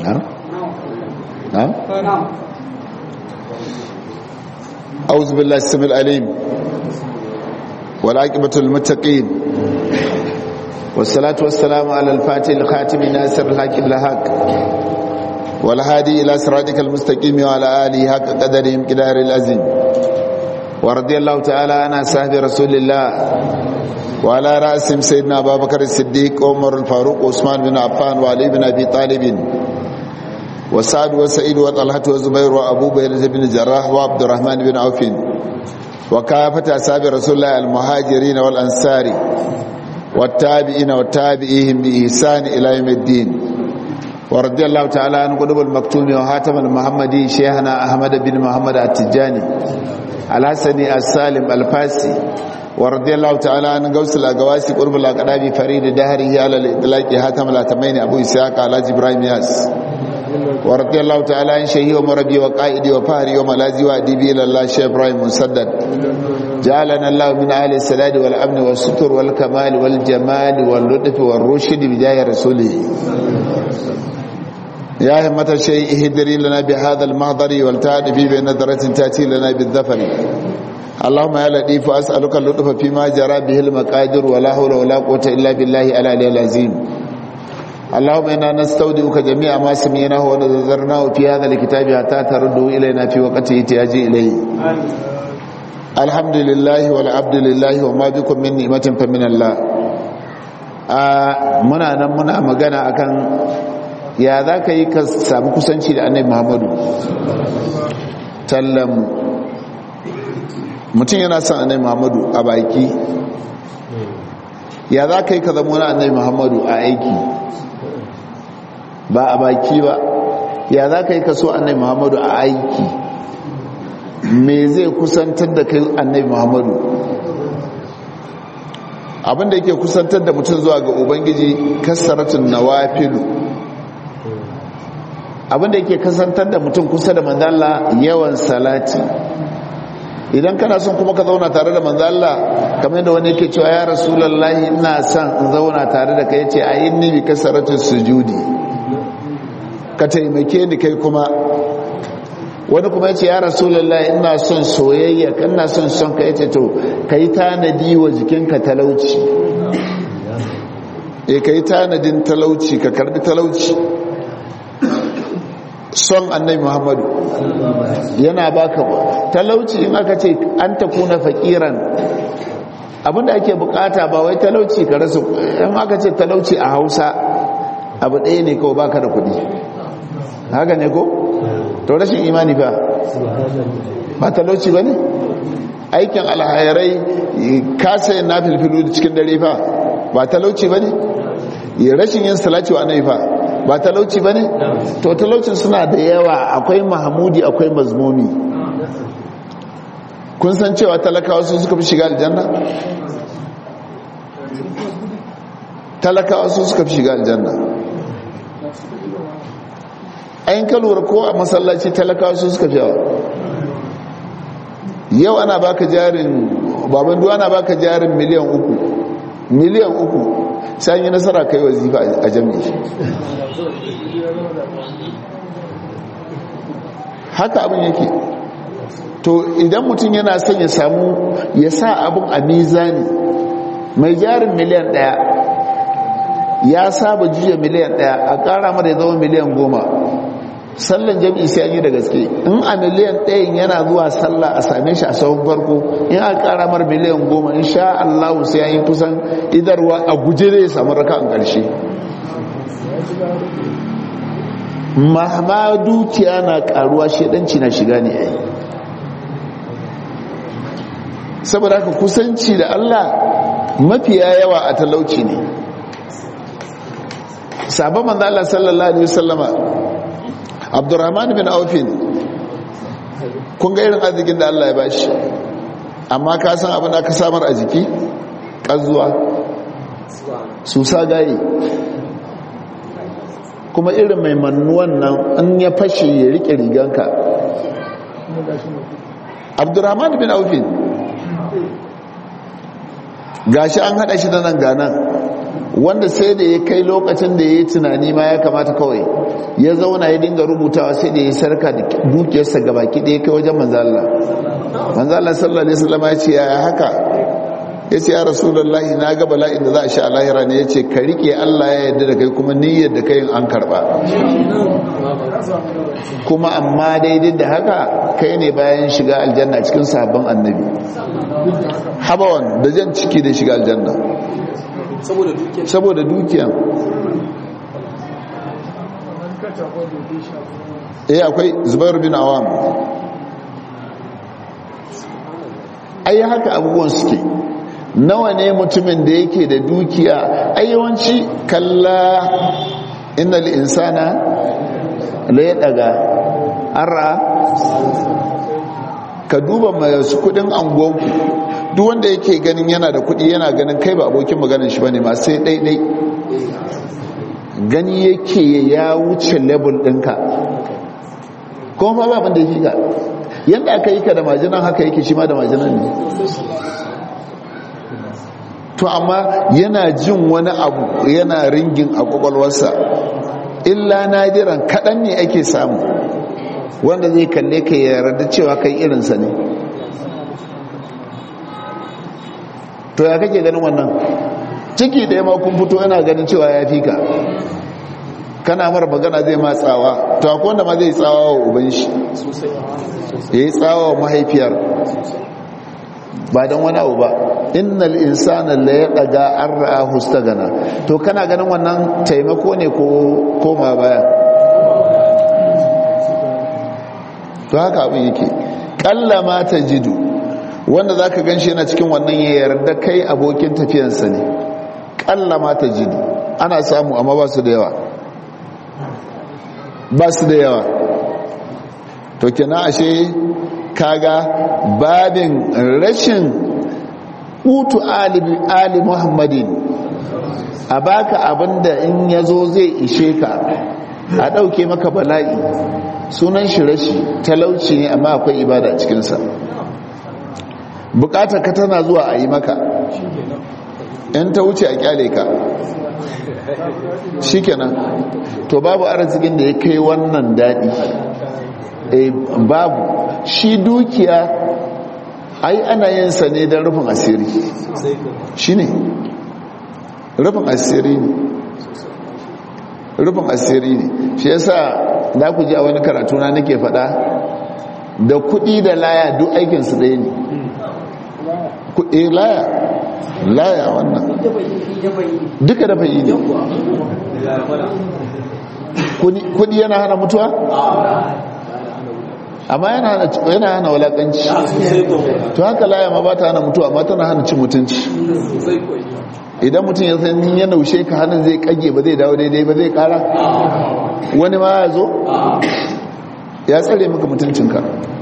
نعم أعوذ بالله السميع العليم والعاقبة للمتقين والصلاة والسلام على الفاتح الخاتم ناصر الحق الحق والهادي إلى صراطك المستقيم وعلى آله حق قدرهم قدار العظيم ورضي الله تعالى عن أصحاب رسول الله وعلى رأسهم سيدنا أبا بكر الصديق عمر الفاروق وعثمان بن عفان وعلي بن أبي طالب وسعد وسعيد وطلحة وزبير وأبو بكر بن الجراح وعبد الرحمن بن عوف وكافة أصحاب رسول الله المهاجرين والأنصار والتابعين والتابعيهم بإحسان إلى يوم الدين ورضي الله تعالى عن قلوب المكتوم وهاتم المحمدي شيخنا أحمد بن محمد التجاني الحسني السالم الفاسي ورضي الله تعالى عن غوث الأقواسي قرب الأقداب فريد دهره على الإطلاق هاتم الأتمين أبو إسحاق على جبراهيم ياس ورضي الله تعالى عن شيخي ومربي وقائدي وفهري وملازي وأديبي إلى الله شيخ إبراهيم مسدد جعلنا الله من أهل السداد والأمن والستر والكمال والجمال واللطف والرشد بجاه رسوله يا همة الشيء اهدري لنا بهذا المحضر والتعد في بنظرة تأتي لنا بالذفر اللهم يا لطيف أسألك اللطف فيما جرى به المقادر ولا حول ولا قوة إلا بالله العلي العظيم اللهم إنا نستودعك جميع ما سمعناه ونذرناه في هذا الكتاب حتى ترده إلينا في وقت احتياجي إليه الحمد لله والعبد لله وما بكم من نعمة فمن الله muna nan muna magana akan ya za ka yi ka samu kusanci da annabi muhammadu tallan mutum yana son annabi muhammadu a baki ya za ka yi ka zama wani annabi muhammadu a aiki ba a baki ba ya za ka yi ka so annabi muhammadu a aiki me zai kusantar da kai annabi muhammadu abinda yake kusantar da mutum zuwa ga ubangiji kasaratun nawafilu abinda yake kasantar da mutum kusa da manzala yawan salati idan kana son kuma ka zauna tare da manzala kamar yadda wani yake cewa ya rasulallahi ina son in zauna tare da kai ce ayi ni bi kasaratun sujudi ka taimake ni kai kuma wani kuma yace ya rasulullahi ina son soyayya ina son son ka yace to kai tanadi wa jikinka talauci eh kai tanadin talauci ka karbi talauci son annabi muhammadu yana baka talauci in aka ce an takuna fakiran abinda ake bukata ba wai talauci ka rasa in aka ce talauci a hausa abu ɗaya ne kawai baka da kuɗi haka ne ko? to rashin imani ba ba talauci ba ne aikin alhairai kasa na filfilu cikin dare fa ba talauci ba ne rashin yin salati wa annabi fa ba talauci ba ne to talaucin suna da yawa akwai mahamudi akwai mazmumi kun san cewa talakawa su suka fi shiga aljanna talakawa su suka fi shiga aljanna ayin kalwar ko a masallaci talakawa su suka fi yawa yau ana baka jarin baban duwa ana baka jarin miliyan uku miliyan uku sai yi nasara kai wazifa a jami'i haka abin yake to idan mutum yana son ya samu ya sa abin a mizani mai jarin miliyan daya ya saba juya miliyan daya a kara mara ya zama miliyan goma sallan jami'i sai an yi da gaske in a miliyan ɗayan yana zuwa sallah a same shi a sahun farko in a ƙara mar miliyan goma in sha allahu sai an yi kusan idarwa a guje zai samu raka a ƙarshe mahama dukiya na ƙaruwa shaɗanci na shiga ne ai saboda haka kusanci da allah mafiya yawa a talauci ne sabon manzo Allah sallallahu alaihi wasallama abdurrahman bin aufin kun ga irin arzikin da allah ya bashi amma ka san abin da aka samar a jiki ƙazuwa susa gaye kuma irin mai mannuwan nan an ya fashe ya rike riganka abdurrahman bin aufin gashi an hada shi da nan ganan wanda sai da ya kai lokacin da ya yi tunani ma ya kamata kawai ya zauna ya dinga rubutawa sai da ya sarka da dukiyarsa ga baki ɗaya kai wajen manzala manzala sallallahu alaihi wasallam ya ce ya haka ya ce ya rasulullahi na ga bala'in da za a sha lahira ne ya ce ka rike allah ya yarda da kai kuma niyyar da kai an karba kuma amma daidai da haka kai ne bayan shiga aljanna cikin sabon annabi habawan da jan ciki da shiga aljanna saboda dukiya eh akwai zubair bin awam ai haka abubuwan suke nawa ne mutumin da yake da dukiya ai yawanci kalla innal insana la ya daga ara ka duba masu kudin anguwanku duk wanda yake ganin yana da kudi yana ganin kai ba abokin maganin shi bane ma sai daidai gani yake ya wuce level ɗinka kuma ba abin da yake ga yadda aka yi ka da majinan haka yake shi ma da majinan ne to amma yana jin wani abu yana ringin a kwakwalwarsa illa nadiran kaɗan ne ake samu wanda zai kalle ka yarda cewa kai irinsa ne to ya kake ganin wannan ciki da ma kun fito yana ganin cewa ya fi ka kana mara magana zai ma tsawa to akwai wanda ma zai tsawa wa uban shi ya yi tsawa wa mahaifiyar ba don wani abu ba innal insana la ya daga an ra'a hustagana to kana ganin wannan taimako ne ko koma baya to haka abin yake kalla ma ta jidu wanda za ka gan shi yana cikin wannan ya yarda kai abokin tafiyansa ne kalla ma ta jidu ana samu amma ba su da yawa ba su da yawa to kina ashe kaga babin rashin utu ali muhammadin a baka abinda in ya zo zai ishe ka a ɗauke maka bala'i sunan shi rashi talauci ne amma akwai ibada a cikinsa bukatar ka tana zuwa a yi maka in ta wuce a kyale ka shikenan to babu arzikin da ya kai wannan daɗi e babu shi dukiya ai ana yin sa ne don rufin asiri shi ne rufin asiri ne rufin asiri ne shi yasa za ku ji a wani karatu na nake faɗa da kuɗi da laya duk aikinsu ɗaya ne kuɗi laya laya wannan duka da fayi ne kuɗi yana hana mutuwa amma yana hana walakanci to haka laya ma ba ta hana mutuwa amma tana hana cin mutunci idan mutum ya san ya naushe ka hannun zai kage ba zai dawo daidai ba zai kara wani ma ya zo ya tsare maka mutuncinka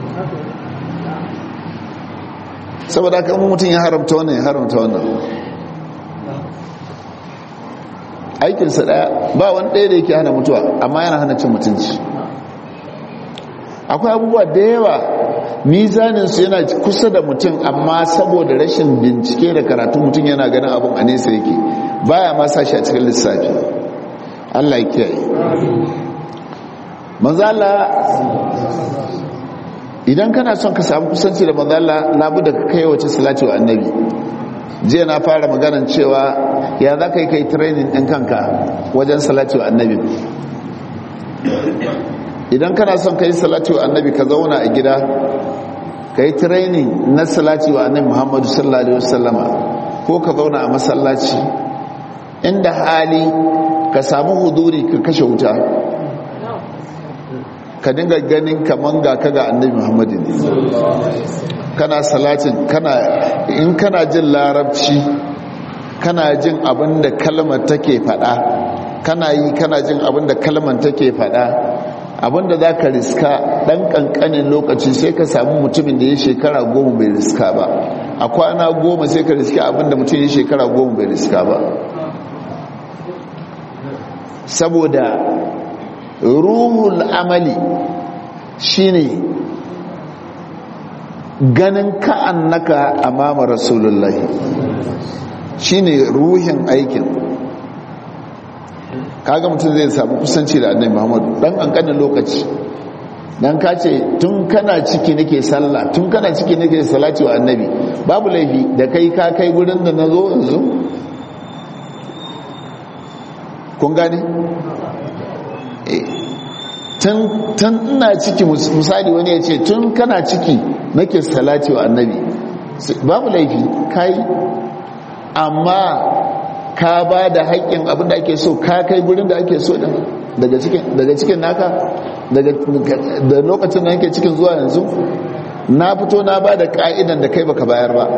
saboda haka mutum ya haramta wannan ya haramta wannan aikinsa daya ba wani daya da yake hana mutuwa amma yana hana cin mutunci akwai abubuwa da yawa mizaninsu yana kusa da mutum amma saboda rashin bincike da karatu mutum yana ganin abin a nesa yake baya ma sashi a cikin lissafi allah ya kiyaye mazala idan kana son ka samu kusanci da mazala labu da ka kai wace salati wa annabi jiya na fara maganan cewa ya za ka yi kai training ɗin kanka wajen salati wa annabi idan kana son ka yi salati wa annabi ka zauna a gida ka yi training na salati wa annabi muhammadu sallallahu alaihi wasallama ko ka zauna a masallaci inda hali ka samu huduri ka kashe wuta ka dinga ganin kaman ga ka ga annabi muhammadu ne kana salatin kana in kana jin larabci kana jin abin da kalmar take fada kana yi kana jin abin da kalmar take fada abin da za ka riska ɗan ƙanƙanin lokaci sai ka samu mutumin da ya shekara goma bai riska ba a kwana goma sai ka riska abin da mutum ya shekara goma bai riska ba saboda ruhul amali shine ganin ka'an naka amama rasulullahi shine ruhin aikin kaga mutum zai samu kusanci da annabi muhammadu dan kankanin lokaci dan ka ce tun kana ciki nake sallah tun kana ciki nake salati wa annabi babu laifi da kai ka kai gurin da na zo yanzu kun gane tun ina ciki misali wani ya ce tun kana ciki nake salati wa annabi babu laifi kai amma ka ba da haƙƙin abin da ake so ka kai gurin da ake so din daga cikin naka da lokacin da yake cikin zuwa yanzu na fito na ba da ka'idan da kai baka bayar ba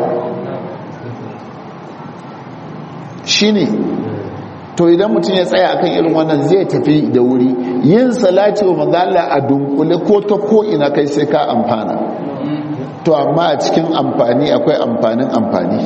shi ne to idan mutum ya tsaya akan irin wannan zai tafi da wuri yin salati wa manzala a dunkule ko ta ko ina kai sai ka amfana to amma a cikin amfani akwai amfanin amfani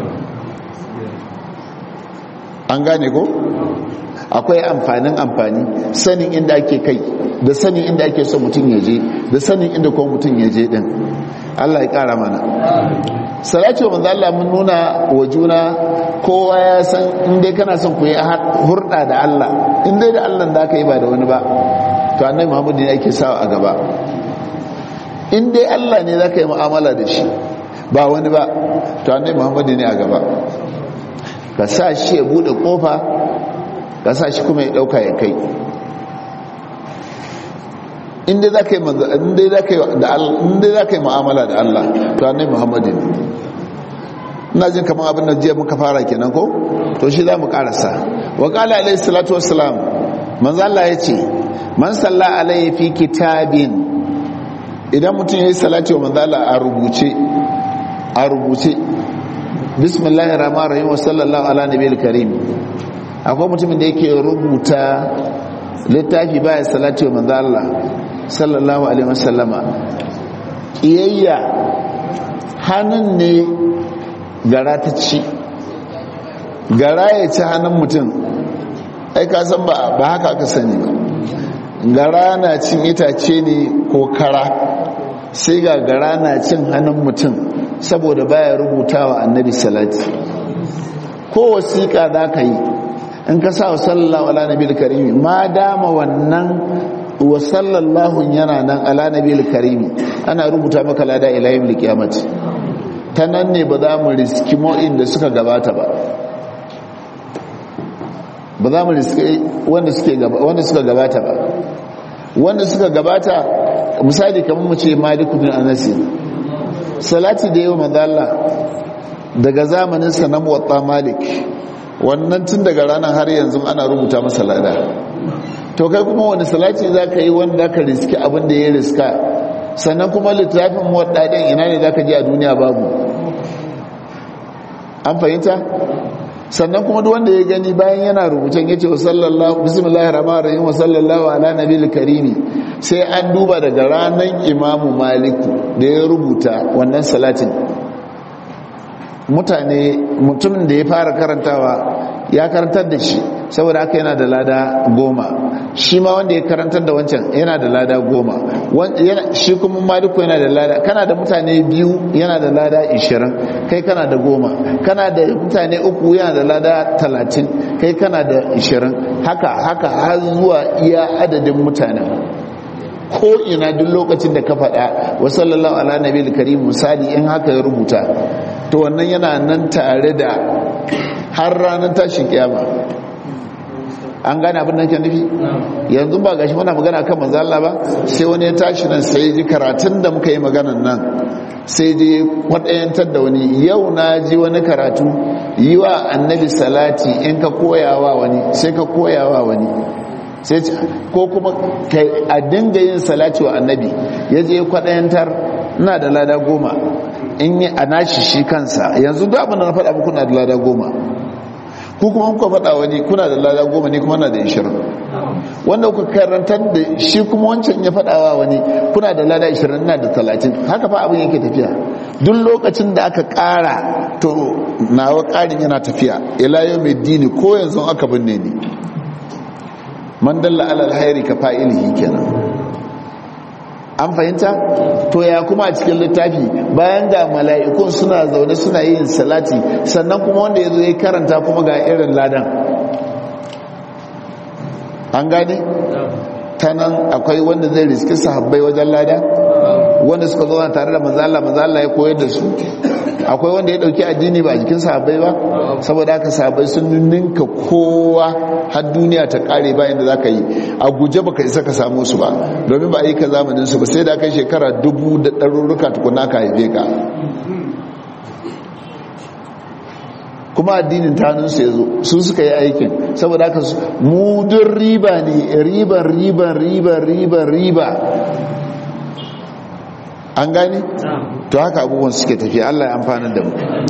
an gane ko akwai amfanin amfani sanin inda ake kai da sanin inda ake so mutum ya je da sanin inda kuma mutum ya je din Allah ya kara mana salati wa manzo Allah mun nuna wa juna kowa ya san in dai kana son ku yi hurda da Allah in dai da Allah da ka yi ba da wani ba to annabi Muhammad ne yake sawa a gaba in dai Allah ne zaka yi mu'amala da shi ba wani ba to annabi Muhammad ne a gaba ka sa shi ya bude kofa ka sa shi kuma ya dauka ya kai inda za ka yi mu'amala da Allah to annai muhammadin ina jin kamar abin da jiya muka fara kenan ko to shi za mu karasa wa kala alaihi salatu wassalam manzo Allah ya ce man salla alaihi fi kitabin idan mutum ya yi salati wa manzo Allah a rubuce a rubuce bismillahir rahmanir rahim wa sallallahu ala nabiyil karim akwai mutumin da yake rubuta littafi baya salati wa manzo Allah sallallahu alaihi wasallama kiyayya hannun ne gara ta ci gara ya ci hannun mutum ai ka san ba haka aka sani ba gara na cin itace ne ko kara sai ga gara na cin hannun mutum saboda baya rubuta wa annabi salati ko wasiƙa za ka yi in ka sa wa sallallahu ala nabi karimi ma dama wannan wa sallallahu yana nan ala nabi karimi ana rubuta maka lada ila yawm alqiyamati ta nan ne ba za mu riski mo'in da suka gabata ba ba za mu riski wanda suke wanda suka gabata ba wanda suka gabata misali kamar mu ce malik bin anas salati da yau manzo Allah daga zamanin sa na muwatta malik wannan tun daga ranar har yanzu ana rubuta masa lada to kai kuma wani salati za ka yi wanda ka riski abin da ya riska sannan kuma littafin muwaddaɗin ina ne za ka ji a duniya babu an fahimta sannan kuma duk wanda ya gani bayan yana rubutun ya ce wa sallallahu bismillahir rahmanir rahim wa sallallahu ala nabiyil karimi sai an duba daga ranar imamu maliku da ya rubuta wannan salatin mutane mutumin da ya fara karantawa ya karantar da shi saboda haka yana da lada goma shi ma wanda ya karantar da wancan yana da lada goma shi kuma maliku yana da lada kana da mutane biyu yana da lada ishirin kai kana da goma kana da mutane uku yana da lada talatin kai kana da ishirin haka haka har zuwa iya adadin mutane ko ina duk lokacin da ka faɗa wa sallallahu ala nabi karim misali in haka ya rubuta to wannan yana nan tare da har ranar tashin kiyama an gane abin da ke nufi yanzu ba gashi muna magana kan manzo Allah ba sai wani ya tashi nan sai ji karatun da muka yi maganan nan sai je kwadayantar da wani yau na ji wani karatu yi wa annabi salati in ka koyawa wani sai ka koyawa wani sai ko kuma a dinga yin salati wa annabi ya je kwadayantar ina da lada goma in yi a nashi shi kansa yanzu duk abin da na faɗa muku na da lada goma ku kuma kuka faɗa wani kuna da lada goma ne kuma na da ishirin wanda kuka karantar da shi kuma wancan ya faɗawa wani kuna da lada ishirin na da talatin haka fa abin yake tafiya duk lokacin da aka ƙara to nawa ƙarin yana tafiya ila yau mai dini ko yanzu aka binne ni man dalla alal hairi ka fa'ilihi kenan an fahimta to ya kuma a cikin littafi bayan ga mala'ikun suna zaune suna yin salati sannan kuma wanda ya zo ya karanta kuma ga irin ladan an gane ta nan akwai wanda zai riski sahabbai wajen lada wanda suka zo tare da manzala manzala ya koyar da su akwai wanda ya dauki addini ba a jikin sahabbai ba saboda haka sahabbai sun ninka kowa har duniya ta kare bayan da za ka yi a guje baka isa ka samu su ba domin ba a yi ka zamanin su ba sai da kai shekara dubu da ɗarurruka tukuna ka haife ka kuma addinin tanunsu ya zo su suka yi aikin saboda haka mudun riba ne riban riban riban riban riba an gani to haka abubuwan suke tafiya Allah ya amfana da mu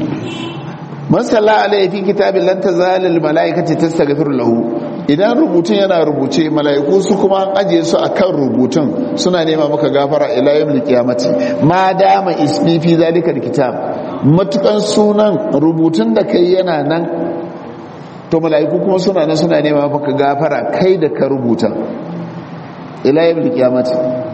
man salla alaihi fi kitabin lan tazalil malaikati tastaghfir lahu idan rubutun yana rubuce malaiku su kuma an ajiye su akan rubutun suna nema maka gafara ila yawmil qiyamati ma dama ismi fi zalika alkitab matukan sunan rubutun da kai yana nan to malaiku kuma suna nan suna nema maka gafara kai da ka rubuta ila yawmil qiyamati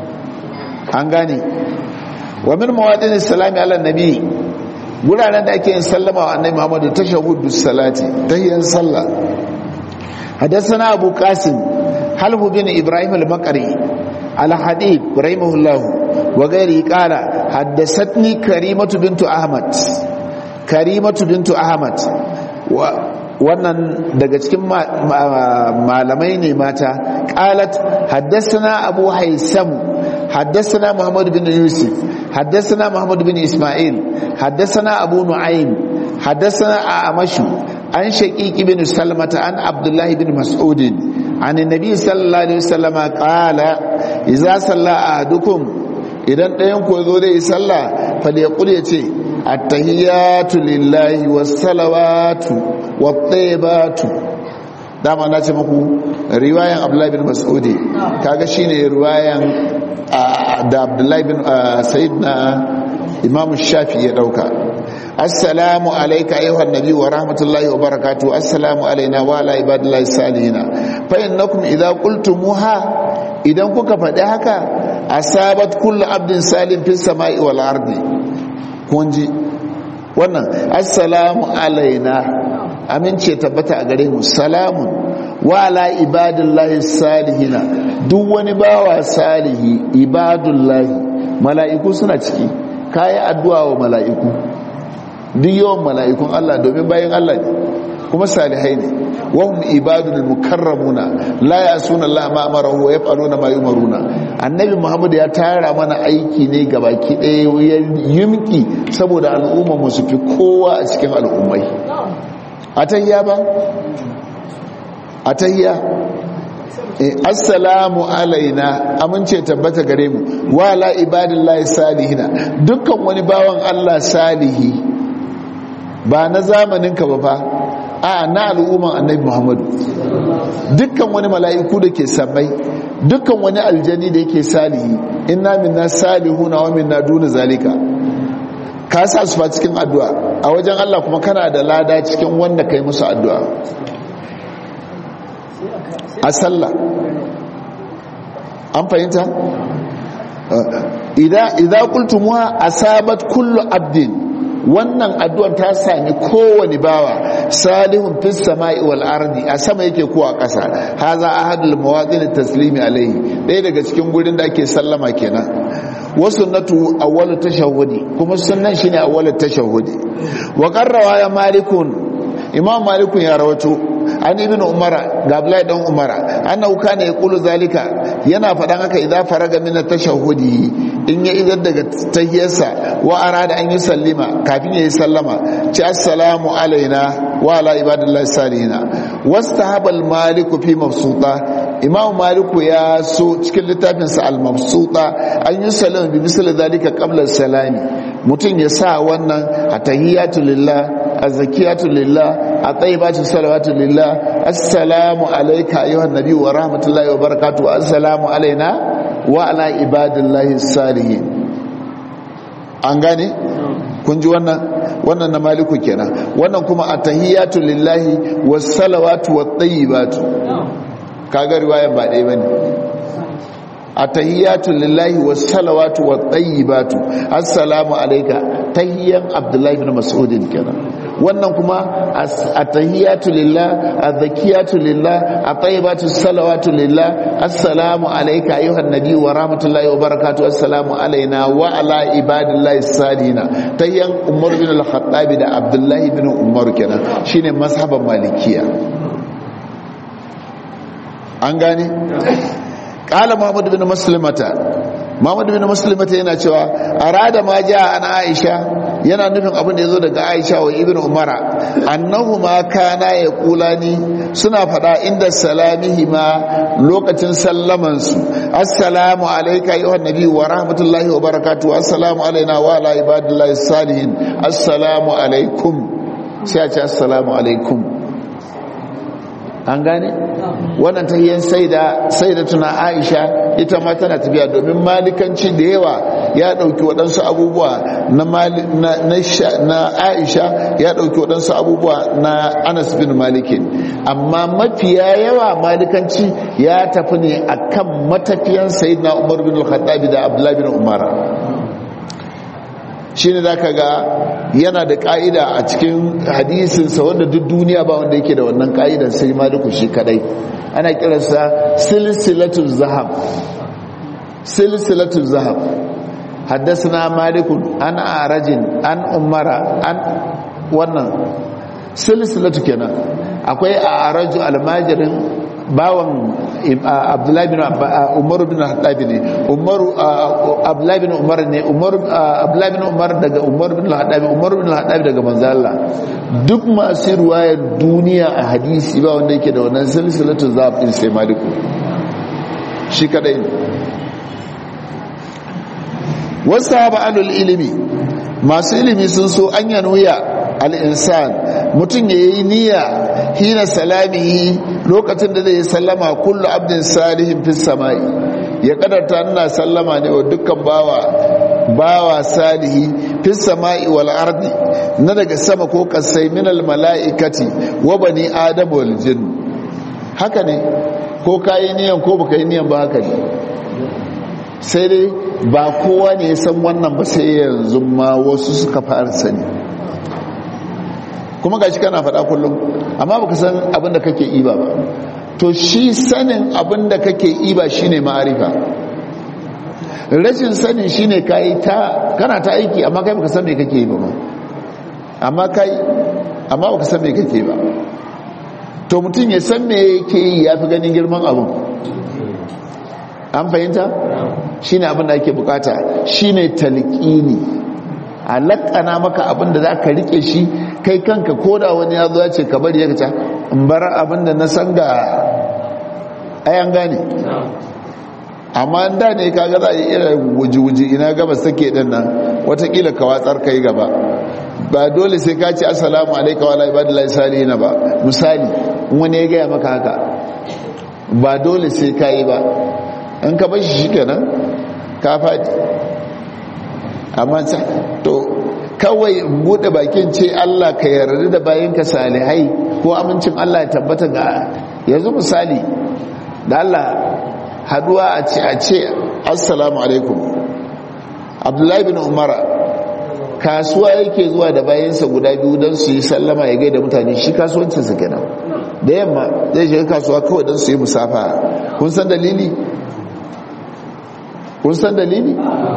an gane wa min mawadin salami ala nabi guraren da ake yin sallama wa annabi Muhammadu tashahhudu salati tahiyyan sallah hadathana abu qasim halhu bin ibrahim al-maqri al-hadid rahimahullah wa ghairi qala haddathatni karimatu bintu ahmad karimatu bintu ahmad wa wannan daga cikin malamai ne mata qalat haddathana abu haisam حدثنا محمد بن يوسف حدثنا محمد بن إسماعيل حدثنا أبو نعيم حدثنا أعمش عن شقيق بن سلمة عن عبد الله بن مسعود عن النبي صلى الله عليه وسلم قال إذا صلى أحدكم idan ɗayan ku zo zai sallah falyaqul yace attahiyatu lillahi wassalawatu wattayyibatu dama na ce muku riwayan abdullahi bin mas'udi kaga shine riwayan da abdullahi bin sayid na imam shafi ya dauka assalamu alaika ayyuhan nabi wa rahmatullahi wa barakatuh assalamu alaina wa ala ibadillahi salihina fa innakum idza qultumuha idan kuka faɗi haka asabat kullu abdin salim fis sama'i wal ardi kunji wannan assalamu alaina amince tabbata a gare mu salamun wa ala ibadillahi salihina duk wani bawa salihi ibadullahi mala'iku suna ciki kayi addu'a wa mala'iku duk yawan mala'ikun Allah domin bayan Allah ne kuma salihai ne wahum ibadul mukarramuna la yasuna Allah ma amarahu wa yaf'aluna ma yumaruna annabi Muhammad ya tara mana aiki ne gabaki ɗaya yimki saboda al'umma mu su fi kowa a cikin al'ummai atayya ba atayya assalamu alaina amince tabbata gare mu wala ibadillahi salihina dukkan wani bawan Allah salihi ba na zamanin ka ba fa a na al'umman annabi Muhammadu dukkan wani mala'iku da ke sammai dukkan wani aljani da yake salihi inna minna salihuna wa minna duna zalika ka sa su fa cikin addu'a a wajen Allah kuma kana da lada cikin wanda kai musu addu'a a sallah an fahimta idan kultumuwa asabat kullu abdin wannan addu'ar ta sami kowane bawa salihun fis sama'i wal ardi a sama yake ko a ƙasa haza ahadul mawadin taslimi alaihi ɗaya daga cikin gurin da ake sallama kenan wasu natu awwalu tashahhudi kuma sunnan shine awwalu tashahhudi wa qarrawa ya malikun imam malikun ya rawato an ibn umara ga abdullahi dan umara annahu kana yaqulu zalika yana fadan haka idza faraga min at-tashahhudi in ya idar daga tahiyyarsa wa arada an yi sallima kafin ya yi sallama ci assalamu alaina wa ala ibadillahi salihina wastahaba al-maliku fi mabsuta imam maliku ya so cikin littafinsa al-mabsuta an yi sallama bi misali zalika qabla salami mutum ya sa wannan atahiyatu lillah azakiyatu lillah atayyibatu salawatu lillah assalamu alayka ayyuhan nabi wa rahmatullahi wa barakatuh assalamu alaina wa ala ibadillahi salihin an gane kun ji wannan wannan na maliku kenan wannan kuma atahiyatu lillahi was salawatu wat tayyibatu kaga riwaya ba dai bane atahiyatu lillahi was salawatu wat tayyibatu assalamu alayka tahiyyan abdullahi ibn mas'ud kenan wannan kuma at-tahiyatu lillah az-zakiyatu lillah at-tayyibatu salawatu lillah assalamu alayka ayyuhan nabiy wa rahmatullahi wa barakatuh assalamu alaina wa ala ibadillahi salihina tayyan umar bin al-khattab da abdullahi bin umar kenan shine mazhaban malikiya an gane qala muhammad bin muslimata muhammad bin muslimata yana cewa arada ma ja an aisha yana nufin abin da yazo daga aisha wa ibnu umara annahuma kana yaqulani suna fada inda salamihi ma lokacin sallaman su assalamu alayka ayyuhan nabi wa rahmatullahi wa barakatuh assalamu alaina wa ala ibadillahi salihin assalamu alaikum sai a ce assalamu alaikum an gane wannan tahiyyan saida saida tuna aisha ita ma tana tafiya domin malikanci da yawa ya dauki waɗansu abubuwa na na aisha ya dauki waɗansu abubuwa na anas bin malikin amma mafiya yawa malikanci ya tafi ne akan matafiyan sayyidina umar bin al-khattabi da abdullahi bin umar shi ne za ka ga yana da ƙa'ida a cikin hadisinsa wanda duk duniya ba wanda yake da wannan ƙa'idan sai maliku shi kadai ana kiransa silsilatul zahab silsilatul zahab haddasa malikun an arajin an umara an wannan silsilatu kenan akwai a araju almajirin bawan abdullahi bin umaru bin haɗabi ne umaru abdullahi bin umar ne abdullahi bin umar daga umaru bin haɗabi umaru bin haɗabi daga manzala duk masu ruwayar duniya a hadisi ba wanda yake da wannan silsilatu zaɓin sai maliku shi kadai wasu haɓa alul ilimi masu ilimi sun so an yanuya al'insan mutum ya yi niyya hina salamihi lokacin da zai yi sallama kullu abdin salihin fi samai ya kadarta nuna sallama ne wa dukkan bawa bawa salihi fi samai wal ardi na daga sama ko kasai minal mala'ikati wa bani adam wal jin haka ne ko kayi niyan ko baka yi niyan ba haka ne sai dai ba kowa ne ya san wannan ba sai yanzu ma wasu suka fara sani kuma gashi kana faɗa kullum amma baka san abin da kake iba ba to shi sanin abin da kake iba shine ma'arifa rashin sanin shine kai ta kana ta aiki amma kai baka san me kake yi ba amma kai amma baka san me kake ba to mutum ya san me yake yi yafi ganin girman abin an fahimta shine abin da ake bukata shine talqini a lakana maka abin da za ka rike shi kai kanka koda wani ya zo ya ce ka bari ya kaca in bar abin da na san ga ayan gane amma da ne ka ga za a yi irin wuji-wuji ina gabas take din nan watakila ka watsar kai gaba ba dole sai ka ce assalamu alaika wa laibadillahi salihina ba misali wani ya gaya maka haka ba dole sai ka yi ba in ka bashi shi kenan ka faɗi amma to kawai bude bakin ce Allah ka yarda da bayanka salihai ko amincin Allah ya tabbata ga yanzu misali da Allah haduwa a ce a ce assalamu alaikum abdullahi bin umara kasuwa yake zuwa da bayansa guda biyu don su yi sallama ya gaida mutane shi kasuwancinsa kenan da yamma zai shiga kasuwa kawai don su yi musafa kun san dalili kun san dalili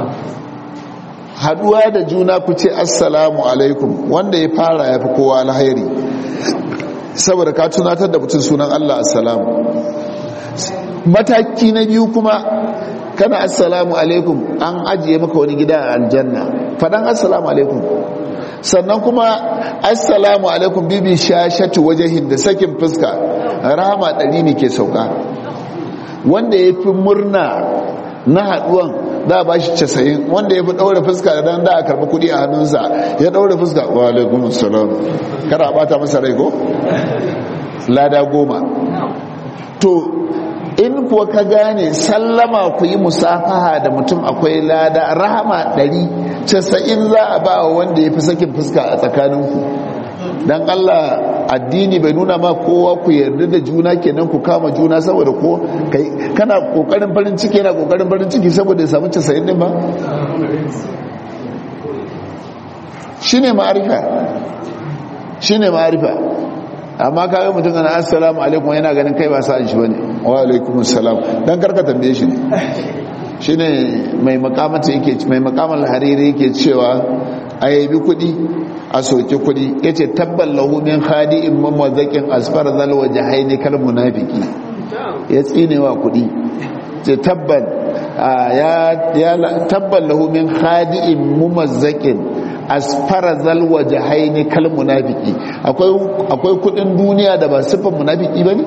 haduwa da juna ku ce assalamu alaikum wanda ya fara ya fi kowa alhairi saboda ka tunatar da mutum sunan Allah assalamu mataki na biyu kuma kana assalamu alaikum an ajiye maka wani gida a aljanna fadan assalamu alaikum sannan kuma assalamu alaikum bibi shashatu wajahin da sakin fuska rahama ɗari ne ke sauka wanda ya fi murna na haduwan za a ba shi casa'in wanda ya fi ɗaure fuska da dan da a karɓi kuɗi a hannunsa ya ɗaure fuska wa alaikun salam kada a ɓata masa rai ko? lada goma to in kuwa ka gane sallama ku yi musafaha da mutum akwai lada rahama ɗari casa'in za a ba wa wanda ya fi sakin fuska a tsakaninku don allah addini bai nuna ma kowa ku yarda da juna kenan ku kama juna saboda ko kana kokarin farin ciki yana kokarin farin ciki saboda ya samu casa'in din ba shi ne ma'arifa shine ma'arifa amma kawai mutum ana assalamu alaikum yana ganin kai ba sa'an shi bane wa alaikum assalam dan karka tambaye shi ne shine mai makamata yake mai makamal hariri yake cewa ayabi kudi a soke kudi yace tabbal lahu min khadi'in mamazakin asfar zal wajhaini kal munafiki ya tsinewa kudi ce tabbal ya ya tabbal lahu min khadi'in mumazzakin asfara zal wajhaini kal munafiki akwai akwai kudin duniya da ba sifan munafiki bane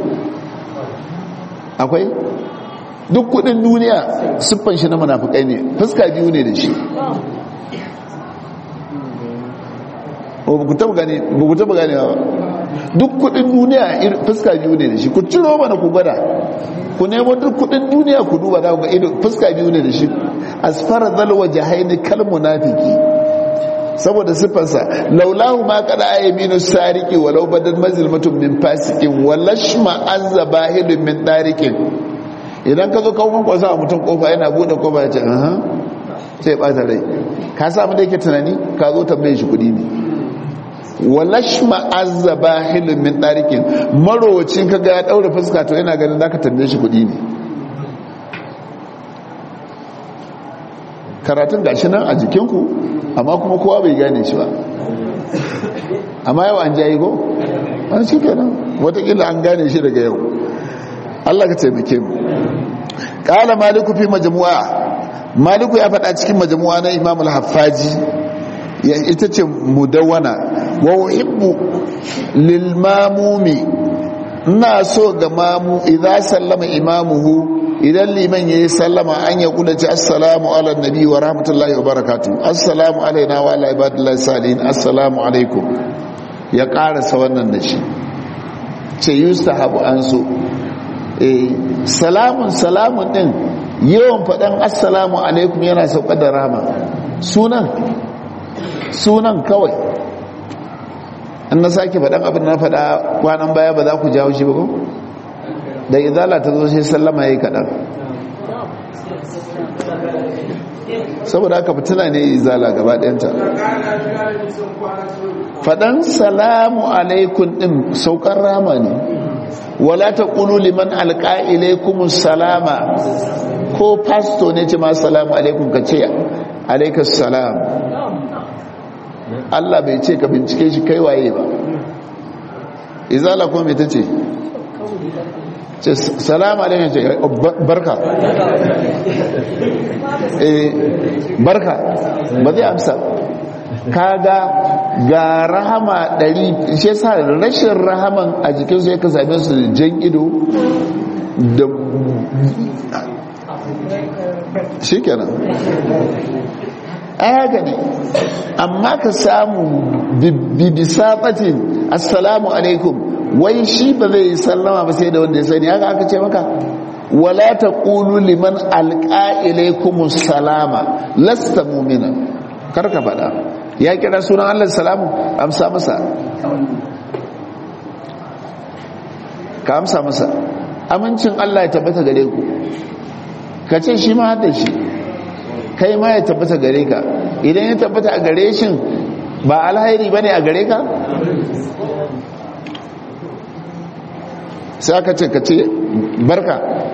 akwai duk kudin duniya siffan shi na munafikai ne fuska biyu ne da shi ba ku taba gane ba duk kudin duniya fuska biyu ne da shi ku ciro mana ku gwada ku nemo duk kudin duniya ku duba za ku ga ido fuska biyu ne da shi asfara zalwa jahaini kal munafiki saboda siffarsa laulahu ma kada ayyaminu sariki walau badan mazilmatun min fasikin walashma azza bahidun min darikin idan ka zo kawo kwasa a mutum kofa yana bude kofa ya ce aha sai bata rai ka samu da yake tunani ka zo tambaye shi kudi ne walashma azza bahidun min darikin marowacin ka ga ya daure fuska to yana ganin zaka tambaye shi kudi ne karatun gashi nan a jikinku amma kuma kowa bai gane shi ba amma yau an jayi go an shi kenan watakila an gane shi daga yau Allah ka taimake mu kala maliku fi majmu'a maliku ya faɗa cikin majmu'a na imam al-haffaji ita ce mudawwana wa uhibbu lil mamumi ina so ga mamu idza sallama imamuhu idan liman yayi sallama an ya kula ci assalamu ala nabi wa rahmatullahi wa barakatuh assalamu alaina wa ala ibadillahi salihin assalamu alaikum ya karasa wannan da shi ce yustahabu an so eh salamun salamun din yawan fadan assalamu alaikum yana sauka da rama sunan sunan kawai an na sake fadan abin na fada kwanan baya ba za ku jawo shi ba ko da izala ta zo sai sallama ya yi kaɗan saboda haka fitina ne izala gaba ɗayanta faɗan salamu alaikun ɗin saukar rama ne wala ta ƙulu liman alƙa'ilaikumun salama ko pasto ne ce ma salamu alaikun ka ce alaikas salam Allah bai ce ka bincike shi kai waye ba izala kuma mai ta ce ce salamu alaikum ce barka eh barka ba zai amsa kaga ga rahama ɗari shi sa rashin rahaman a jikinsu ya ka same su da jan ido da shi kenan ayaga ne amma ka samu bibisafatin assalamu alaikum wai shi ba zai yi sallama ba sai da wanda ya sani haka aka ce maka wala ta ƙulu liman alƙa'ilaikumus salama lasta mumina karka faɗa ya kira sunan allah salamu amsa masa ka amsa masa amincin allah ya tabbata gare ku ka ce shi ma hada shi kai ma ya tabbata gare ka idan ya tabbata a gare shi ba alhairi ba ne a gare ka sai aka ce ka ce barka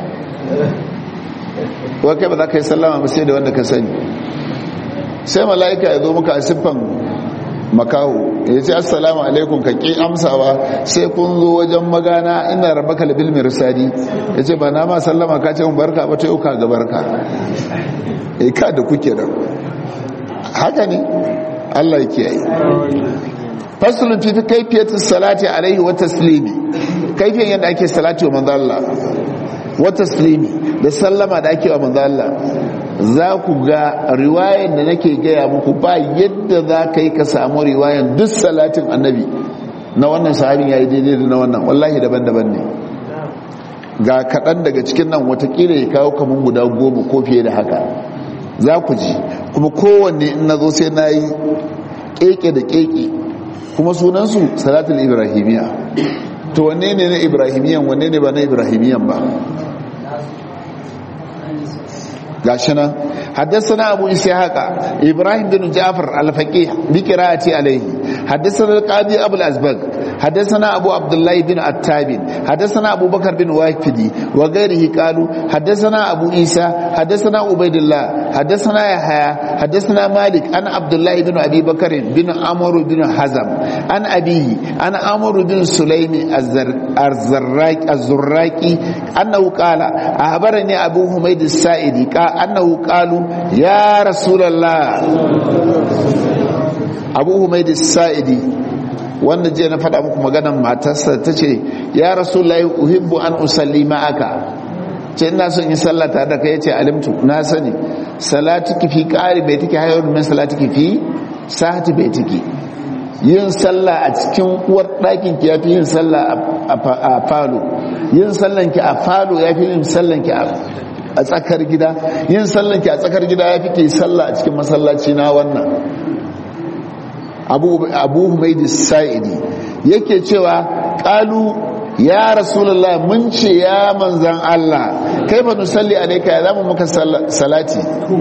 wa kai ba za ka yi sallama ba sai da wanda ka sani sai mala'ika ya zo muka a siffan makaho ya ce assalamu alaikum ka ƙi amsawa sai kun zo wajen magana ina raba kalbil mirsadi ya ce ba na ma sallama ka ce mun barka ba ta yau ka ga barka e ka da kuke da haka ne allah ya kiyaye fasulun fi kaifiyatin salati alaihi wa taslimi kaifiyan yadda ake salati wa manzo Allah wa taslimi da sallama da ake wa manzo Allah za ku ga riwayan da nake gaya muku ba yadda za ka yi ka samu riwayan duk salatin annabi na wannan sahabin ya yi daidai da na wannan wallahi daban-daban ne ga kaɗan daga cikin nan watakila ya kawo kamun guda goma ko fiye da haka za ku ji kuma kowanne in na zo sai na yi keke da keke kuma sunansu salatul ibrahimiya to wanne ne na ibrahimiyan wanne ne ba na ibrahimiyan ba gashi nan حدثنا أبو إسحاق إبراهيم بن جعفر الفقيه بقراءة عليه حدثنا القاضي أبو الأزبق حدثنا أبو عبد الله بن عتاب حدثنا أبو بكر بن واكفدي وغيره قالوا حدثنا أبو عيسى حدثنا عبيد الله حدثنا يحيى حدثنا مالك أن عبد الله بن أبي بكر بن عمرو بن حزم عن أبيه أن عمرو بن سليم الزراك الزراكي أنه قال أخبرني أبو حميد السائدي قال أنه قالوا يا رسول الله أبو حميد السائدي wanda je na faɗa muku maganan matarsa ta ce ya rasulullahi uhibbu an usalli ma'aka ce ina son yi sallah tare da kai yace alimtu na sani salatuki fi qari baitiki hayyun min salatuki fi sahati baitiki yin sallah a cikin uwar ɗakin ki yafi yin sallah a falo yin sallan ki a falo yafi yin sallan ki a tsakar gida yin sallan ki a tsakar gida yafi ki sallah a cikin masallaci na wannan abu abu humaydi sa'idi yake cewa qalu ya rasulullah mun ce ya manzan Allah kai ba nusalli alayka ya zamu muka salati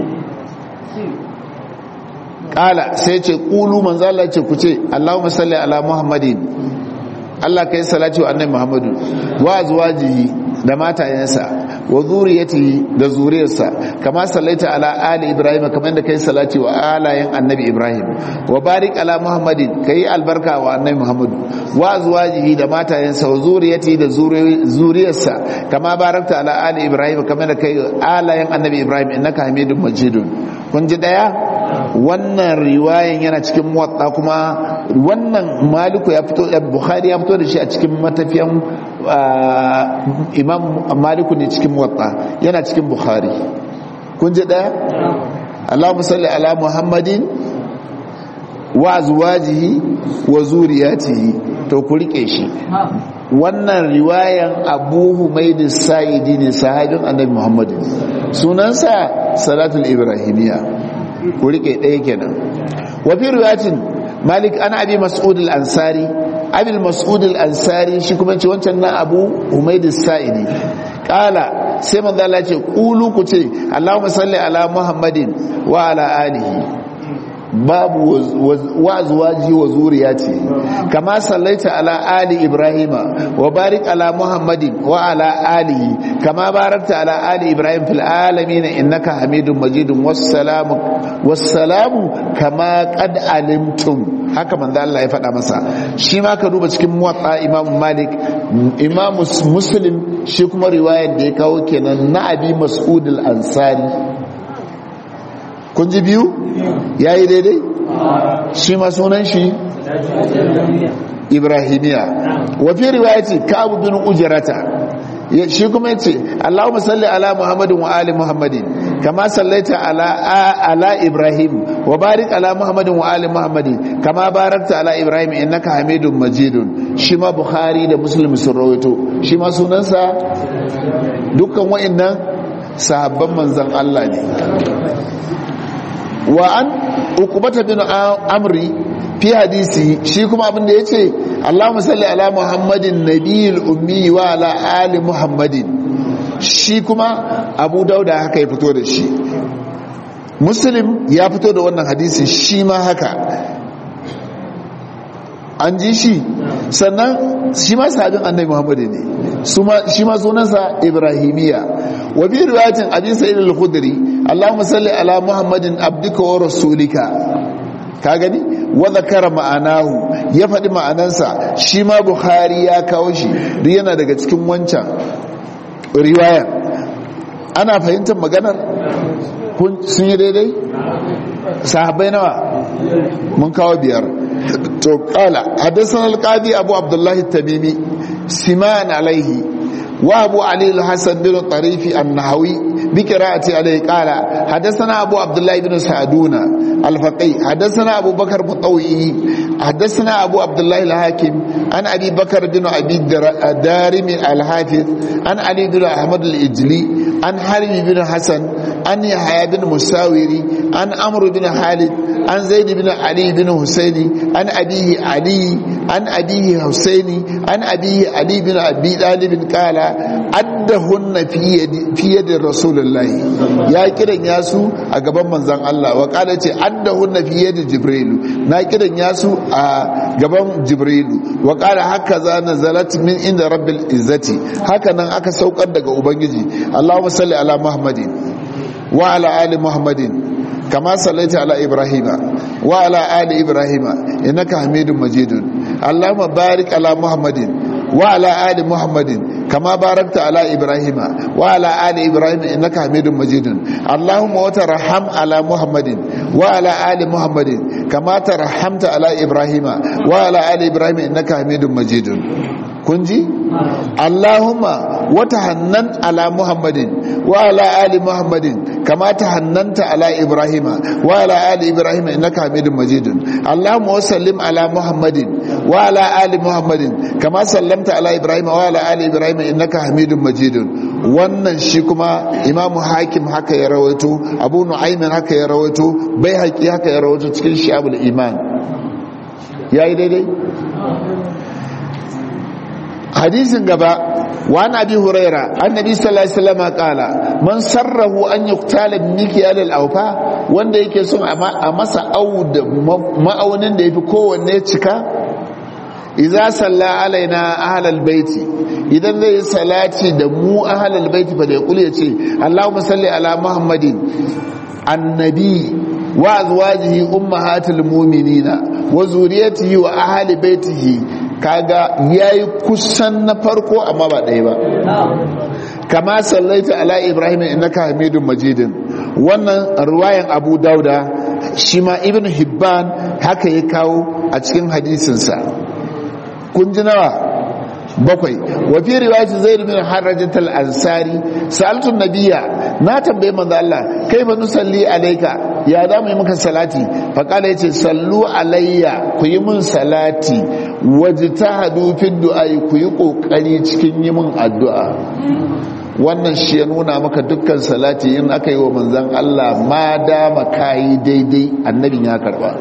kala sai ce qulu manzan Allah ce ku ce Allahumma salli ala muhammadin Allah kai salati wa annabi muhammadu wa azwajihi da matayensa wa zuriyatihi da zuriyarsa kama sallaita ala ali ibrahim kamar da kai salati wa alayen annabi ibrahim wa barik ala muhammadin kai albarka wa annabi muhammadu wa azwajihi da matayensa wa zuriyatihi da zuriyarsa kama barakta ala ali ibrahim kamar da kai alayen annabi ibrahim innaka hamidun majidun kun ji daya wannan riwayan yana cikin muwatta kuma wannan maliku ya fito bukhari ya fito da shi a cikin matafiyan imam maliku ne cikin muwatta yana cikin bukhari kun ji daya allahumma salli ala muhammadin wa azwajihi wa zuriyatihi to ku rike shi wannan riwayan abu humaydi sa'idi ne sahabin annabi muhammadin sunansa salatul ibrahimiyya ku rike ɗaya kenan wa fi riwayatin malik ana abi mas'ud al-ansari abi mas'ud al-ansari shi kuma ce wancan na abu humayd as-sa'idi qala sai manzo Allah ce qulu ku ce Allahumma salli ala muhammadin wa ala alihi babu wa azwaji wa zuriyati kama sallaita ala ali ibrahima wa barik ala muhammadin wa ala alihi kama barakta ala ali ibrahim fil alamin innaka hamidum majidun wassalamu wassalamu kama qad alimtum haka manzo Allah ya faɗa masa shi ma ka duba cikin muwatta imam malik imam muslim shi kuma riwayar da ya kawo kenan na abi mas'ud al-ansari kun ji biyu ya yi daidai shi ma sunan shi ibrahimiya wafi riwayati ka'abu bin ujrata shi kuma yace Allahumma salli ala Muhammadin wa ali Muhammadin kama sallaita ala ala Ibrahim wa barik ala Muhammadin wa ali Muhammadin kama barakta ala Ibrahim innaka Hamidum Majidun shi ma Bukhari da Muslim sun rawaito shi ma sunansa dukkan wa'annan sahabban manzon Allah ne wa an ukubata bin amri fi hadisi shi kuma abinda ya ce allahumma salli ala muhammadin nabiyil ummi wa ala ali muhammadin shi kuma abu dauda haka ya fito da shi muslim ya fito da wannan hadisi shi ma haka an ji shi sannan shi ma sahabin annabi muhammadu ne shi ma sunansa ibrahimiya wa bi riwayatin abi sa'id al-khudri allahumma salli ala muhammadin abdika wa rasulika ka gani wa zakara ma'anahu ya faɗi ma'anansa shi ma bukhari ya kawo shi duk yana daga cikin wancan riwaya ana fahimtar maganar sun yi daidai sahabbai nawa mun kawo biyar to kala hadasan alqadi abu abdullahi tamimi siman alaihi wa abu ali al-hasan bin tarifi an-nahawi بقراءة عليه قال حدثنا أبو عبد الله بن سعدون الفقي حدثنا أبو بكر مطوئي حدثنا أبو عبد الله الحاكم عن أبي بكر بن أبي دارم الحافظ عن علي بن أحمد الإجلي عن حرم بن حسن عن يحيى بن مساوري عن أمر بن خالد عن زيد بن علي بن حسين عن أبيه علي an abihi husaini an abihi ali bin abi dalib qala addahunna fi yadi rasulullahi ya kiran yasu a gaban manzon Allah wa qala ce addahunna fi yadi jibril na kiran yasu a gaban jibril wa qala haka za nazalat min inda rabbil izzati haka nan aka saukar daga ubangiji Allahumma salli ala muhammadin wa ala ali muhammadin كما صليت على إبراهيم وعلى آل إبراهيم إنك حميد مجيد اللهم بارك على محمد وعلى آل محمد كما باركت على إبراهيم وعلى آل إبراهيم إنك حميد مجيد اللهم وترحم على محمد وعلى آل محمد كما ترحمت على إبراهيم وعلى آل إبراهيم إنك حميد مجيد kunji Allahumma wata hannan ala Muhammadin wa ala ali Muhammadin kama ta hannanta ala Ibrahima wa ala ali Ibrahima innaka Hamidum Majidun Allahumma wa sallim ala Muhammadin wa ala ali Muhammadin kama sallamta ala Ibrahima wa ala ali Ibrahima innaka Hamidum Majidun wannan shi kuma Imam Hakim haka ya rawaito Abu Nu'aymin haka ya rawaito Baihaqi haka ya rawaito cikin Shi'abul Iman yayi daidai hadisin gaba wa nabi huraira annabi sallallahu alaihi wasallam kala man sarrahu an yuqtala mikyal al-awfa wanda yake son a masa aud ma'aunin da yafi kowanne cika idza salla alaina ahlal baiti idan zai salati da mu ahlal baiti fa da yaqul yace allahumma salli ala muhammadin annabi wa azwajihi ummahatil mu'minina wa zuriyatihi wa ahli baitihi kaga yayi kusan na farko amma ba ɗaya ba kama sallaita ala ibrahim innaka hamidun majidin wannan ruwayan abu dauda shi ma ibn hibban haka ya kawo a cikin hadisinsa kun ji nawa bakwai wa fi riwayati zaid bin harrajat al-ansari sa'altu nabiyya na tambaye manzo Allah kai ba nusalli alayka ya za mu yi maka salati fa kala yace sallu alayya ku yi mun salati wajtahadu fi du'a ku yi kokari cikin yi mun addu'a wannan shi ya nuna maka dukkan salati in aka yi wa manzon Allah ma dama kai daidai annabin ya karba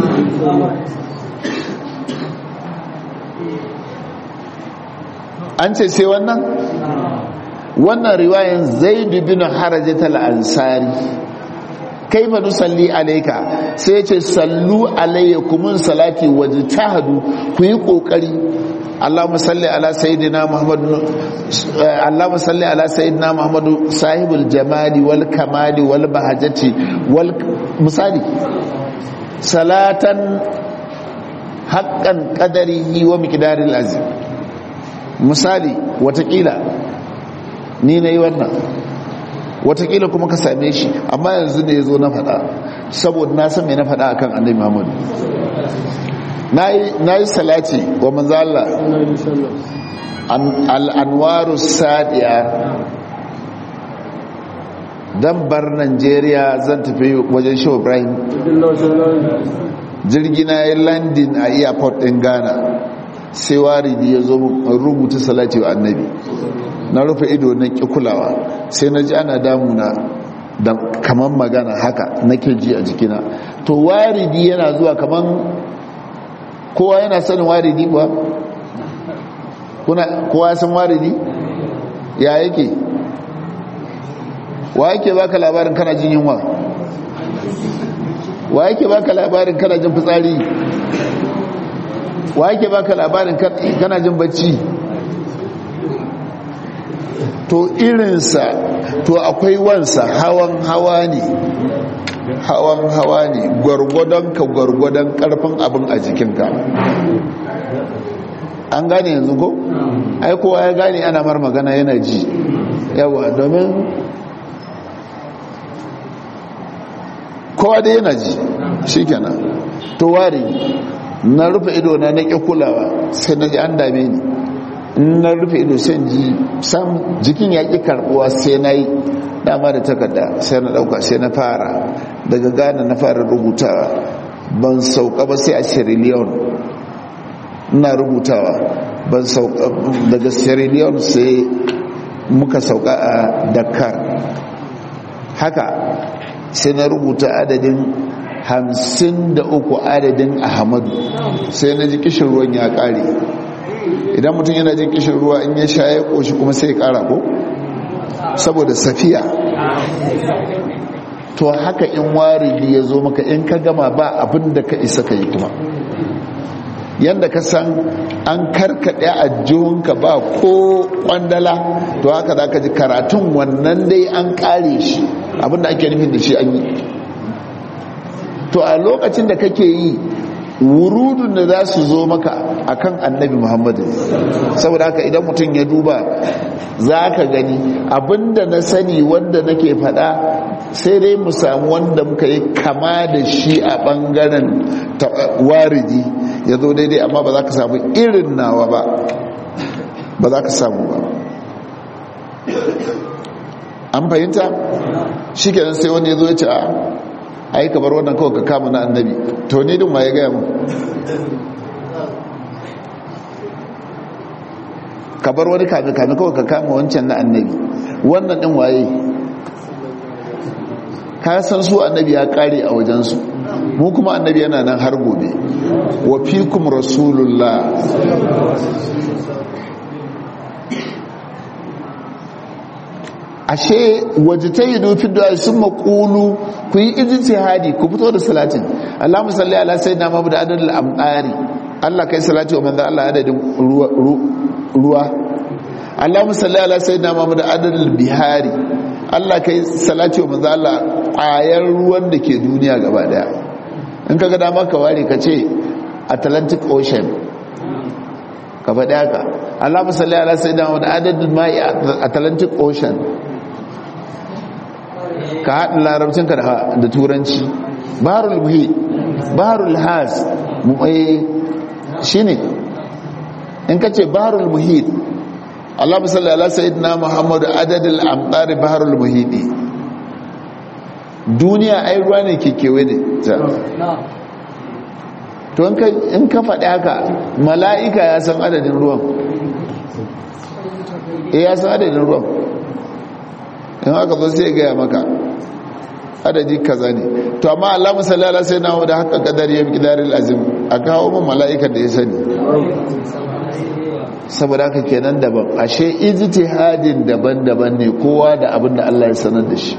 an ce sai wannan wannan riwayan zaidu bin harajat al-ansari kaifa nusalli alayka sai ce sallu alayya kumun salati wajtahadu ku yi kokari Allahumma salli ala sayyidina Muhammad Allahumma salli ala sayyidina Muhammad sahibul jamali wal kamali wal bahajati wal misali salatan haqqan qadarihi wa miqdaril azim misali watakila ni na yi wannan watakila kuma ka same shi amma yanzu ne ya zo na faɗa saboda na san mai na faɗa akan annabi muhammadu na yi salati wa manzala al'anwaru sadiya don bar nigeria zan tafi wajen shi ibrahim jirgina ya landin a airport ɗin ghana sai waridi ya zo rubuta salati wa annabi na rufe ido na ƙi kulawa sai na ji ana damuna da kaman magana haka nake ji a jikina to waridi yana zuwa kaman kowa yana sanin waridi kuwa kowa san waridi ya yake wa yake baka labarin kana jin yunwa wa yake baka labarin kana jin fitsari wa yake baka labarin kana jin bacci to irinsa to akwai wansa hawan hawa ne hawan hawa ne gwargwadon ka gwargwadon karfin abin a jikinka an gane yanzu ko? ai kowa ya gane ana mar magana yana ji yawa domin kowa da yana ji shi kenan to ware na rufe ido na na ƙi kulawa sai na ji an dame ni na rufe ido sai ji sam jikin ya ƙi karɓuwa sai na yi dama da takarda sai na ɗauka sai na fara daga ghana na fara rubutawa ban sauka ba sai a sierra leone ina rubutawa ban sauka daga sierra leone sai muka sauka a dakar haka sai na rubuta adadin hamsin da uku adadin ahmadu sai na ji kishin ruwan ya kare idan mutum yana jin kishin ruwa in ya sha ya koshi kuma sai ya kara ko saboda safiya to haka in waridi ya zo maka in ka gama ba abin da ka isa ka yi kuma yadda ka san an karkaɗe a jihunka ba ko kwandala to haka za ka ji karatun wannan dai an ƙare shi abinda ake nufin da shi an yi to a lokacin da kake yi wurudun da za su zo maka akan annabi muhammadu saboda haka idan mutum ya duba za ka gani abinda na sani wanda nake faɗa sai dai mu samu wanda muka yi kama da shi a ɓangaren waridi ya zo daidai amma ba za ka samu irin nawa ba ba za ka samu ba an fahimta shi kenan sai wani ya zo ya ce a ai ka bar wannan kawai ka kama na annabi to ne din waye gaya mu ka bar wani kame kame kawai ka kama wancan na annabi wannan din waye ka san su annabi ya kare a wajensu mu kuma annabi yana nan har gobe wa fikum rasulullah ashe waje ta yi nufin da sun makulu ku yi ijtihadi ku fito da salatin Allahumma salli ala sayyidina Muhammad adadul amqari Allah kai salati wa manzo Allah adadin ruwa ruwa Allahumma salli ala sayyidina Muhammad adadul bihari Allah kai salati wa manzo Allah ayar ruwan da ke duniya gaba daya in kaga dama ka ware ka ce Atlantic Ocean ka faɗi haka Allahumma salli ala sayyidina Muhammad adadul ma'i Atlantic Ocean ka haɗin larabcinka da turanci barul muhi barul has shi ne in ka ce barul muhid Allah musalli ala sayyidina muhammadu adadin amɗari barul muhidi duniya ai ruwa ne ke kewe ne to in ka faɗi haka mala'ika ya san adadin ruwan e ya san adadin ruwan in haka zo sai gaya maka adadi kaza ne to amma Allah musallala sai na da haka kadar ya gidaril azim a kawo min mala'ikan da ya sani saboda haka kenan daban ashe ijtihadin daban-daban ne kowa da abin da Allah ya sanar da shi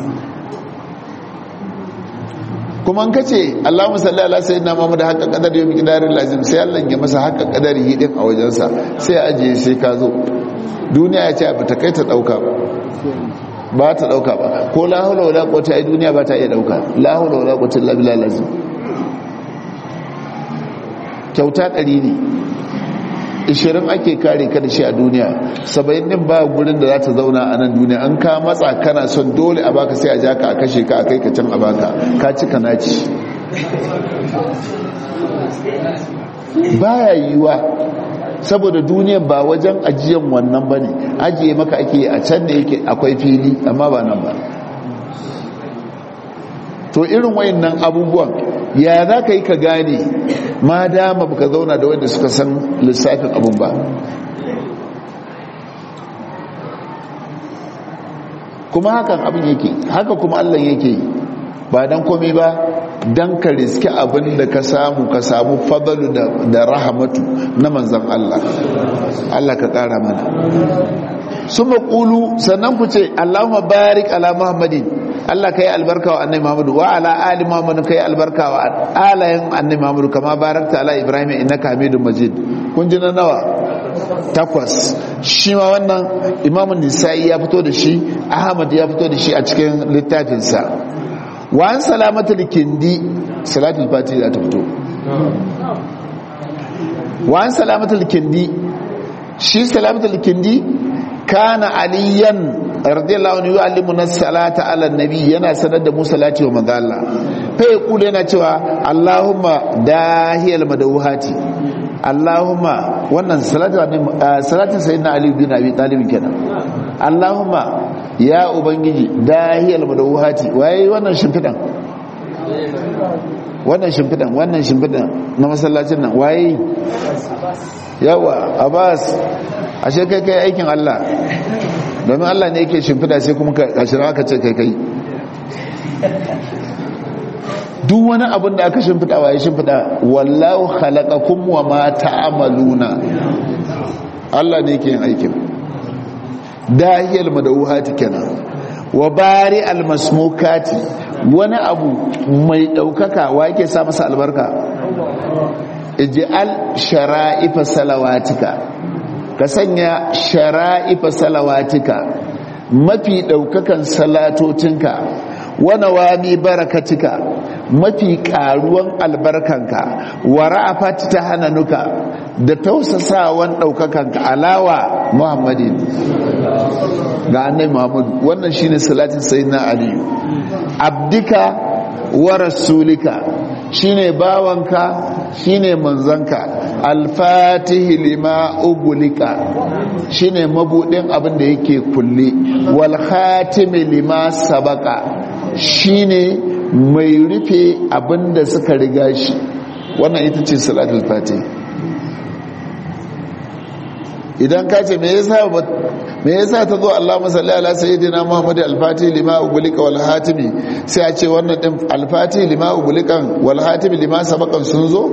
kuma an kace Allah musallala sai na mamu da haka kadar ya gidaril azim sai Allah ya masa haka kadar yi din a wajensa sai ajiye sai ka zo duniya ya ce ba ta kai ta dauka ba ba ta dauka ba ko la haula wala quwwata ai duniya ba ta iya dauka la haula wala quwwata illa billah lazim kyauta ɗari ne 20 ake kare ka da shi a duniya 70 din ba gurin da za ta zauna a nan duniya an ka matsa kana son dole a baka sai a ja ka a kashe ka a kai ka can a baka ka ci ka naci baya yiwa saboda duniya ba wajen ajiyan wannan ba ne ajiye maka ake a can da yake akwai fili amma ba nan ba to irin wayannan abubuwan ya za ka yi ka gane ma dama baka zauna da wanda suka san lissafin abun ba kuma hakan abin yake haka kuma allah yake ba don komai ba don ka riski abin da ka samu ka samu fadalu da rahamatu na manzan Allah Allah ka kara mana su maƙulu sannan ku ce Allahumma barik ala Muhammadin Allah ka yi albarka wa annai Muhammadu wa ala ali Muhammadu ka yi albarka wa alayen annai Muhammadu kama barakta ala Ibrahim innaka Hamidum Majid kun ji na nawa takwas shi ma wannan imamun nisa'i ya fito da shi ahmad ya fito da shi a cikin littafinsa wa an salamatul kindi salatul fati za ta fito wa an salamatul kindi shi salamatul kindi kana aliyan radiyallahu anhu yu'allimu nas salata ala nabi yana sanar da mu salati wa manzo Allah fa yaqulu yana cewa Allahumma dahiyal madawhati Allahumma wannan salatin salatin sayyidina Ali bin Abi Talib kenan Allahumma ya ubangiji dahiyal madawhati waye wannan shimfidan wannan shimfidan wannan shimfidan na masallacin nan waye yawa Abbas ashe kai kai aikin Allah domin Allah ne yake shimfida sai kuma ka shira ka ce kai kai duk wani abin da aka shimfiɗa wa ya shimfiɗa wallahu khalaqakum wa ma ta'maluna Allah ne ke yin aikin dahiyal madawuhati kenan wa bari almasmukati wani abu mai daukaka wa yake sa masa albarka ij'al shara'ifa salawatika ka sanya shara'ifa salawatika mafi daukakan salatotinka wa nawami barakatika mafi karuwan albarkanka wa ra'afat tahananuka da tausasawan daukakanka alawa muhammadin ga annai muhammadu wannan shine salatin sayyidina aliyu abdika wa rasulika shine bawanka shine manzanka alfatihi lima ugulika shine mabudin abin da yake kulle wal khatimi lima sabaka shine mai rufe abin da suka riga shi wannan ita ce salatul fatihi idan ka ce me yasa me yasa ta zo Allahumma salli ala sayyidina Muhammad al-Fatih lima ugulika wal hatimi sai a ce wannan din al-Fatih lima ugulikan wal hatimi lima sabaqan sun zo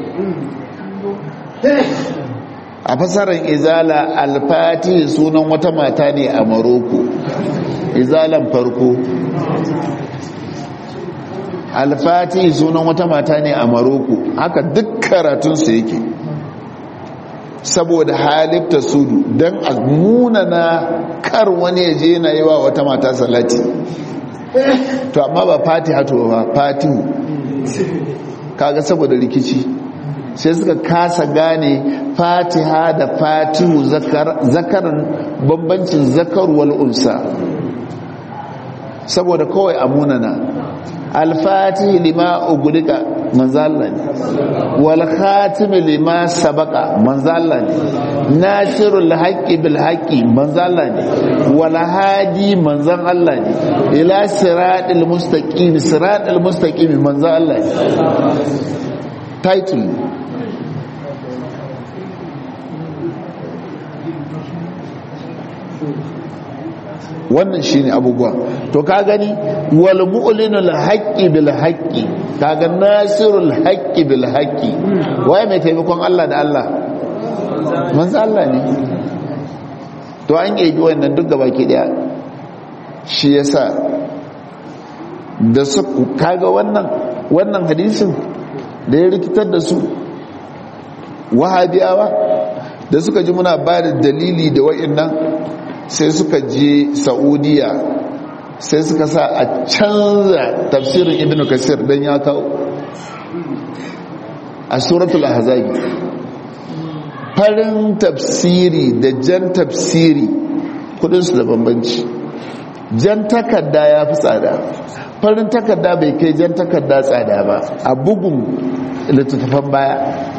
a fasarar izala al-Fatih sunan wata mata ne a Morocco izalan farko al-Fatih sunan wata mata ne a Morocco haka duk karatun su yake saboda halifta sudu don a munana kar wani ya je na yi wa wata mata salati to amma ba fatiha to ba fatihu kaga saboda rikici sai suka kasa gane fatiha da fatihu zakaran bambancin zakarwal unsa saboda kawai a munana alfatihi lima ugulika manzalla ne wal khatimi lima sabaqa manzalla ne nasirul haqqi bil haqqi manzalla ne wal hadi manzan Allah ne ila siratil mustaqim siratil mustaqim manzan Allah ne title wannan shine abubuwa to ka gani wal mu'linul haqqi bil haqqi kaga nasirul haqqi bil haqqi waye mai taimakon Allah da Allah manzo Allah ne to an yi wannan duk gaba ke daya shi yasa da su kaga wannan wannan hadisin da ya rikitar da su wahabiyawa da suka ji muna ba da dalili da wa'annan sai suka je saudiya sai suka sa a canza tafsirin ibn kasir don ya kawo a suratul ahzabi farin tafsiri da jan tafsiri kudinsu da bambanci jan takarda ya fi tsada farin takarda bai kai jan takarda tsada ba a bugun littattafan baya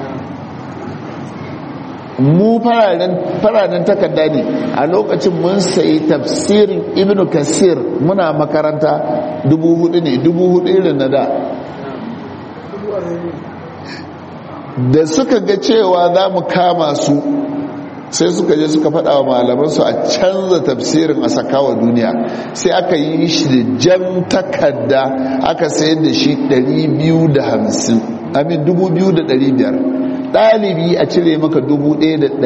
mu fararen takarda ne a lokacin mun sayi tafsirin ibn kasir muna makaranta dubu hudu ne dubu hudu irin na da da suka ga cewa za mu kama su sai suka je suka faɗa wa malamansu a canza tafsirin a sakawa duniya sai aka yi shi da jan takarda aka sayar da shi 250 amin 2500 ɗalibi a cire maka 1500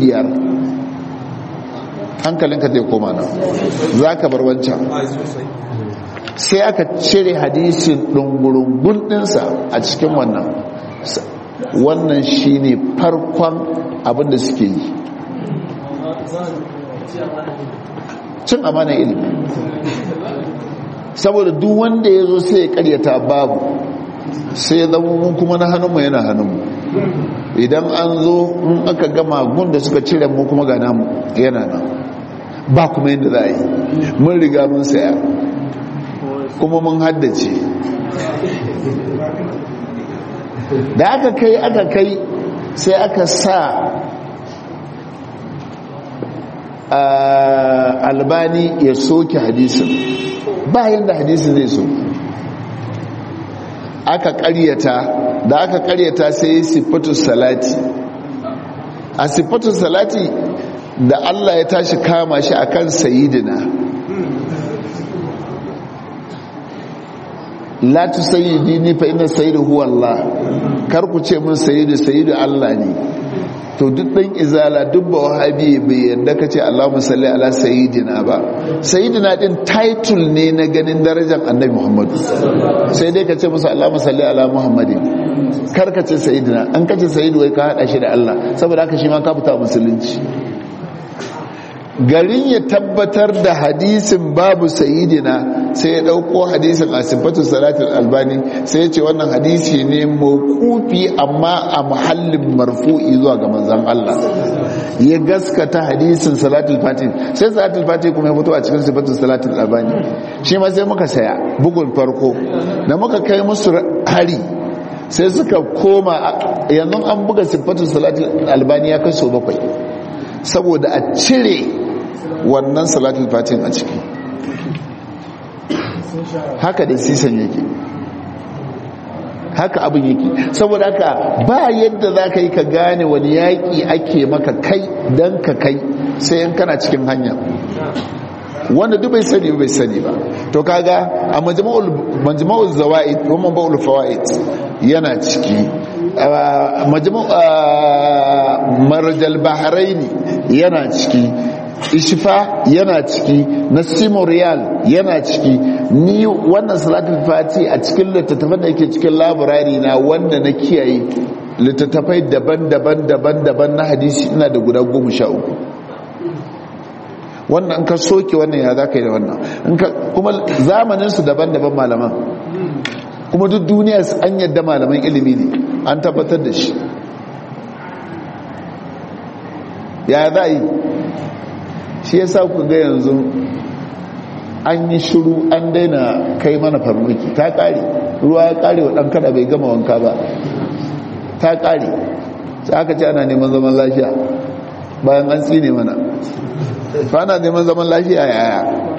hankalinka zai koma nan za ka bar wancan sai aka cire hadisin ɗungurungun ɗinsa a cikin wannan wannan shine farkon abinda suke yi cin amana ilimi saboda duk wanda ya zo sai ya karyata babu sai ya zama mun kuma na hannunmu yana hannunmu idan an zo in aka gama gun da suka cire mu kuma ga namu yana nan ba kuma yadda za a yi mun riga mun saya kuma mun haddace da aka kai aka kai sai aka sa albani ya soke hadisin bayan da hadisin zai so aka karyata da aka karyata sai yi siffatu salati a siffatu salati da Allah ya tashi kama shi akan sayidina la tusayyidini fa inna sayyidu huwa Allah kar ku ce mun sayyidu sayyidu Allah ne to duk dan izala duk ba wahabi bai yadda ka ce Allahumma salli ala sayyidina ba sayyidina din title ne na ganin darajar annabi Muhammad sai dai ka ce musu Allahumma salli ala Muhammadin kar ka ce sayyidina an ka ce sayyidu wai ka hada shi da Allah saboda haka shi ma ka fita musulunci garin ya tabbatar da hadisin babu sayidina sai ya dauko hadisin a sifatu salatul albani sai ya ce wannan hadisi ne mawqufi amma a muhallin marfu'i zuwa ga manzon Allah ya gaskata hadisin salatul fatih sai salatul fatih kuma ya fito a cikin sifatu salatul albani shi ma sai muka saya bugun farko da muka kai musu hari sai suka koma yanzu an buga sifatu salatul albani ya kai so bakwai saboda a cire wannan salatul fatin a ciki haka da sisan yake haka abin yake saboda haka ba yadda za ka yi ka gane wani yaƙi ake maka kai don ka kai sai yan kana cikin hanya wanda duk bai sani bai sani ba to kaga a majma'ul zawaid kuma ba'ul fawaid yana ciki marjal bahraini yana ciki ishfa yana ciki nasimu riyal yana ciki ni wannan salatul fati a cikin littattafan da yake cikin labarari na wanda na kiyaye littattafai daban-daban daban-daban na hadisi ina da guda goma sha uku wannan ka soke wannan ya za ka yi da wannan kuma zamaninsu daban-daban malaman kuma duk duniya an yadda malaman ilimi ne an tabbatar da shi ya za yi shi ya sa ku ga yanzu an yi shiru an daina kai mana farmaki ta kare ruwa ya kare wa ɗan kada bai gama wanka ba ta kare sai aka ce ana neman zaman lafiya bayan an tsine mana ba ana neman zaman lafiya yaya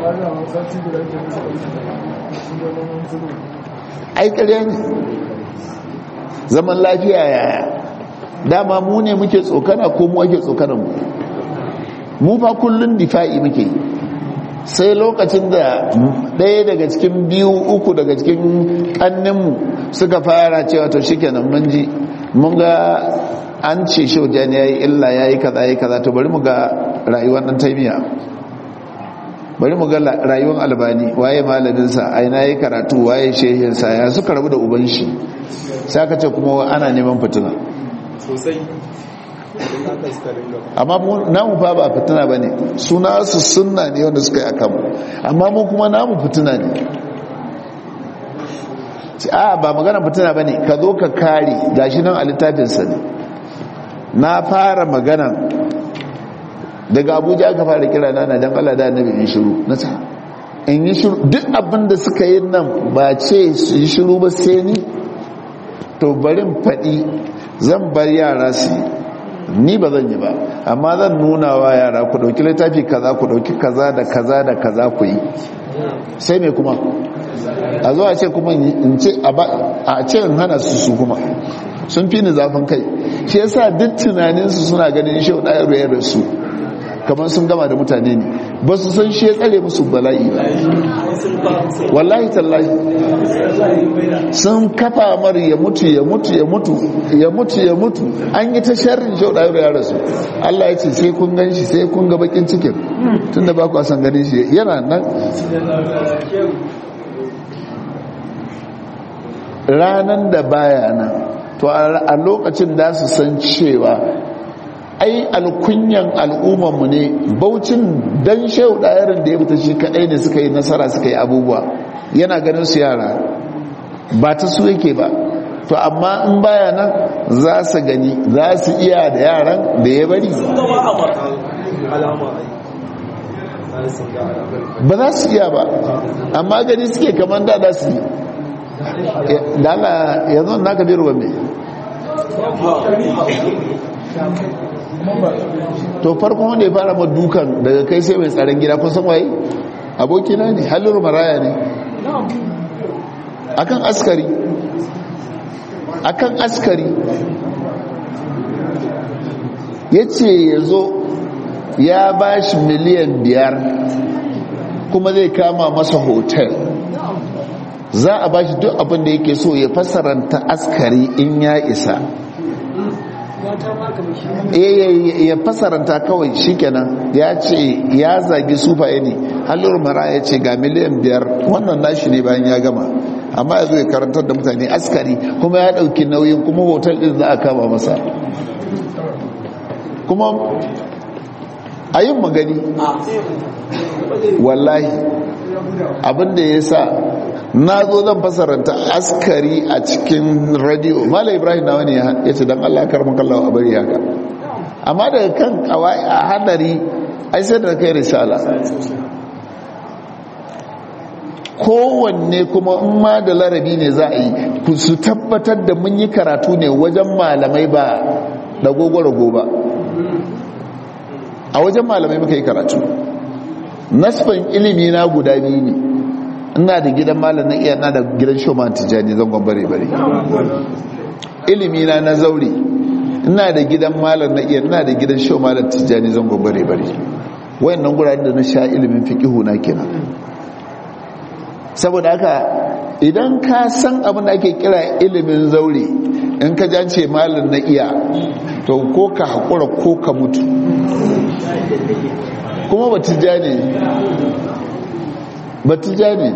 ai ƙarya ne zaman lafiya yaya dama mu ne muke tsokana ko mu ake tsokanan mu mu fa kullun difa'i muke sai lokacin da ɗaya daga cikin biyu uku daga cikin ƙanninmu suka fara cewa to shikenan mun ji mun ga an ce shaujan ya yi illa ya yi kaza ya yi kaza to bari mu ga rayuwar ɗan taimiya bari mu ga rayuwar albani waye malaminsa aina ya yi karatu waye shehinsa ya suka rabu da uban shi sai aka ce kuma ana neman fitina sosai amma namu fa ba fitina ba ne suna su sunna ne wanda suka yi akan amma mu kuma namu fitina ne a ba magana fitina ba ne ka zo ka kare gashi nan a littafinsa ne na fara magana daga abuja aka fara kira na na don allah da annabi in shiru na sa in yi shiru duk abin da suka yi nan ba ce su yi shiru ba sai ni to barin faɗi zan bar yara su ni ba zan yi ba amma zan nuna wa yara ku ɗauki littafi kaza ku ɗauki kaza da kaza da kaza ku yi sai mai kuma a zuwa ce kuma in ce a ce in hana su su kuma sun fi ni zafin kai shi yasa duk tunaninsu suna ganin shi ɗaya rayar da su kamar sun gama da mutane ne ba su san shi ya tsare musu bala'i ba wallahi tallahi sun kafa mar ya mutu ya mutu ya mutu ya mutu ya mutu an yi ta sharrin shi ɗaya rayar da su Allah ya ce sai kun gan shi sai kun ga bakin cikin tunda ba ku san ganin shi yana nan ranan da baya nan to a lokacin da su san cewa ai alkunyan al'ummanmu ne baucin dan shehu ɗayarin da ya fita shi kaɗai ne suka yi nasara suka yi abubuwa yana ganin su yara ba ta su yake ba to amma in baya nan za su gani za su iya da yaran da ya bari ba za su iya ba amma gani suke kamar da za su yi da Allah yanzu na ka biyu mai to farkon wanda ya fara ma dukan daga kai sai mai tsaron gida kun san waye abokina ne halin maraya ne akan askari akan askari ya ce ya zo ya ba shi miliyan biyar kuma zai kama masa hotel za a ba shi duk abin da yake so ya fassaranta askari in ya isa ya fasaranta kawai shikenan ya ce ya zagi sufaye ne halur mara ya ce ga miliyan biyar wannan nashi ne bayan ya gama amma ya zo ya karantar da mutane askari kuma ya dauki nauyin kuma hotel din za a kama masa kuma a yin magani wallahi abinda ya sa na zo zan fasaranta askari a cikin radio mala ibrahim na wani ya ce don allah karmar kallawa a bari haka amma daga kan kawai a hadari ai sai da kai risala kowanne kuma in ma da larabi ne za a yi su tabbatar da mun yi karatu ne wajen malamai ba da gogoro ba a wajen malamai muka yi karatu nasfan ilimi na guda biyu ne ina da gidan malam na iya na da gidan shoman tijjani zangon bare-bare ilimi na na zaure ina da gidan malam na iya ina da gidan shoman tijjani zangon bare-bare wayannan guraren da na sha ilimin fiqihu na kenan saboda haka idan ka san abin da ake kira ilimin zaure in ka jance malam na iya to ko ka haƙura ko ka mutu kuma ba tijjani batija ne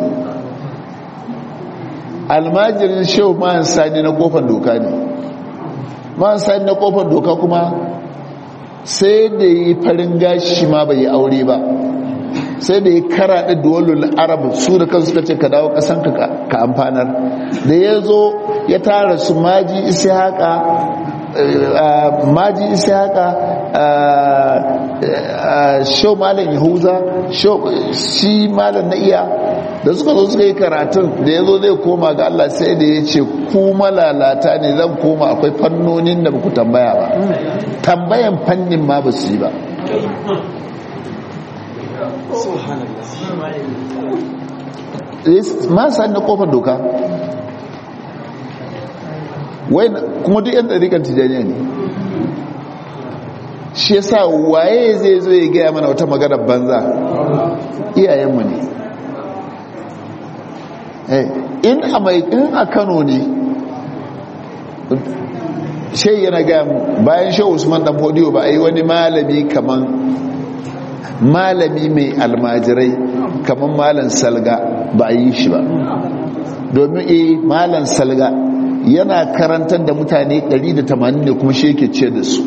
almajirin shehu ma'an sani na kofar doka ne ma'an sani na kofar doka kuma sai da yi farin gashi ma bai yi aure ba sai da ya karaɗe duwalul arab su da kansu suka ce ka dawo ƙasanka ka amfanar da ya zo ya tara su maji isi haka maji isi haka shau malam yahuza shi malam na iya da suka zo suka yi karatun da ya zo zai koma ga Allah sai da ya ce ku malalata ne zan koma akwai fannonin da ku tambaya ba tambayan fannin ma ba su yi ba ma sa na kofar doka kuma duk yan ɗarikan tijaniya ne shi yasa waye zai zo ya gaya mana wata magana banza iyayenmu ne in a mai in a kano ne shai yana gaya bayan shai usman dan fodiyo ba a yi wani malami kaman malami mai almajirai kaman malan salga ba a yi shi ba domin eh malan salga yana karantar da mutane 180 ne kuma shi yake ce da su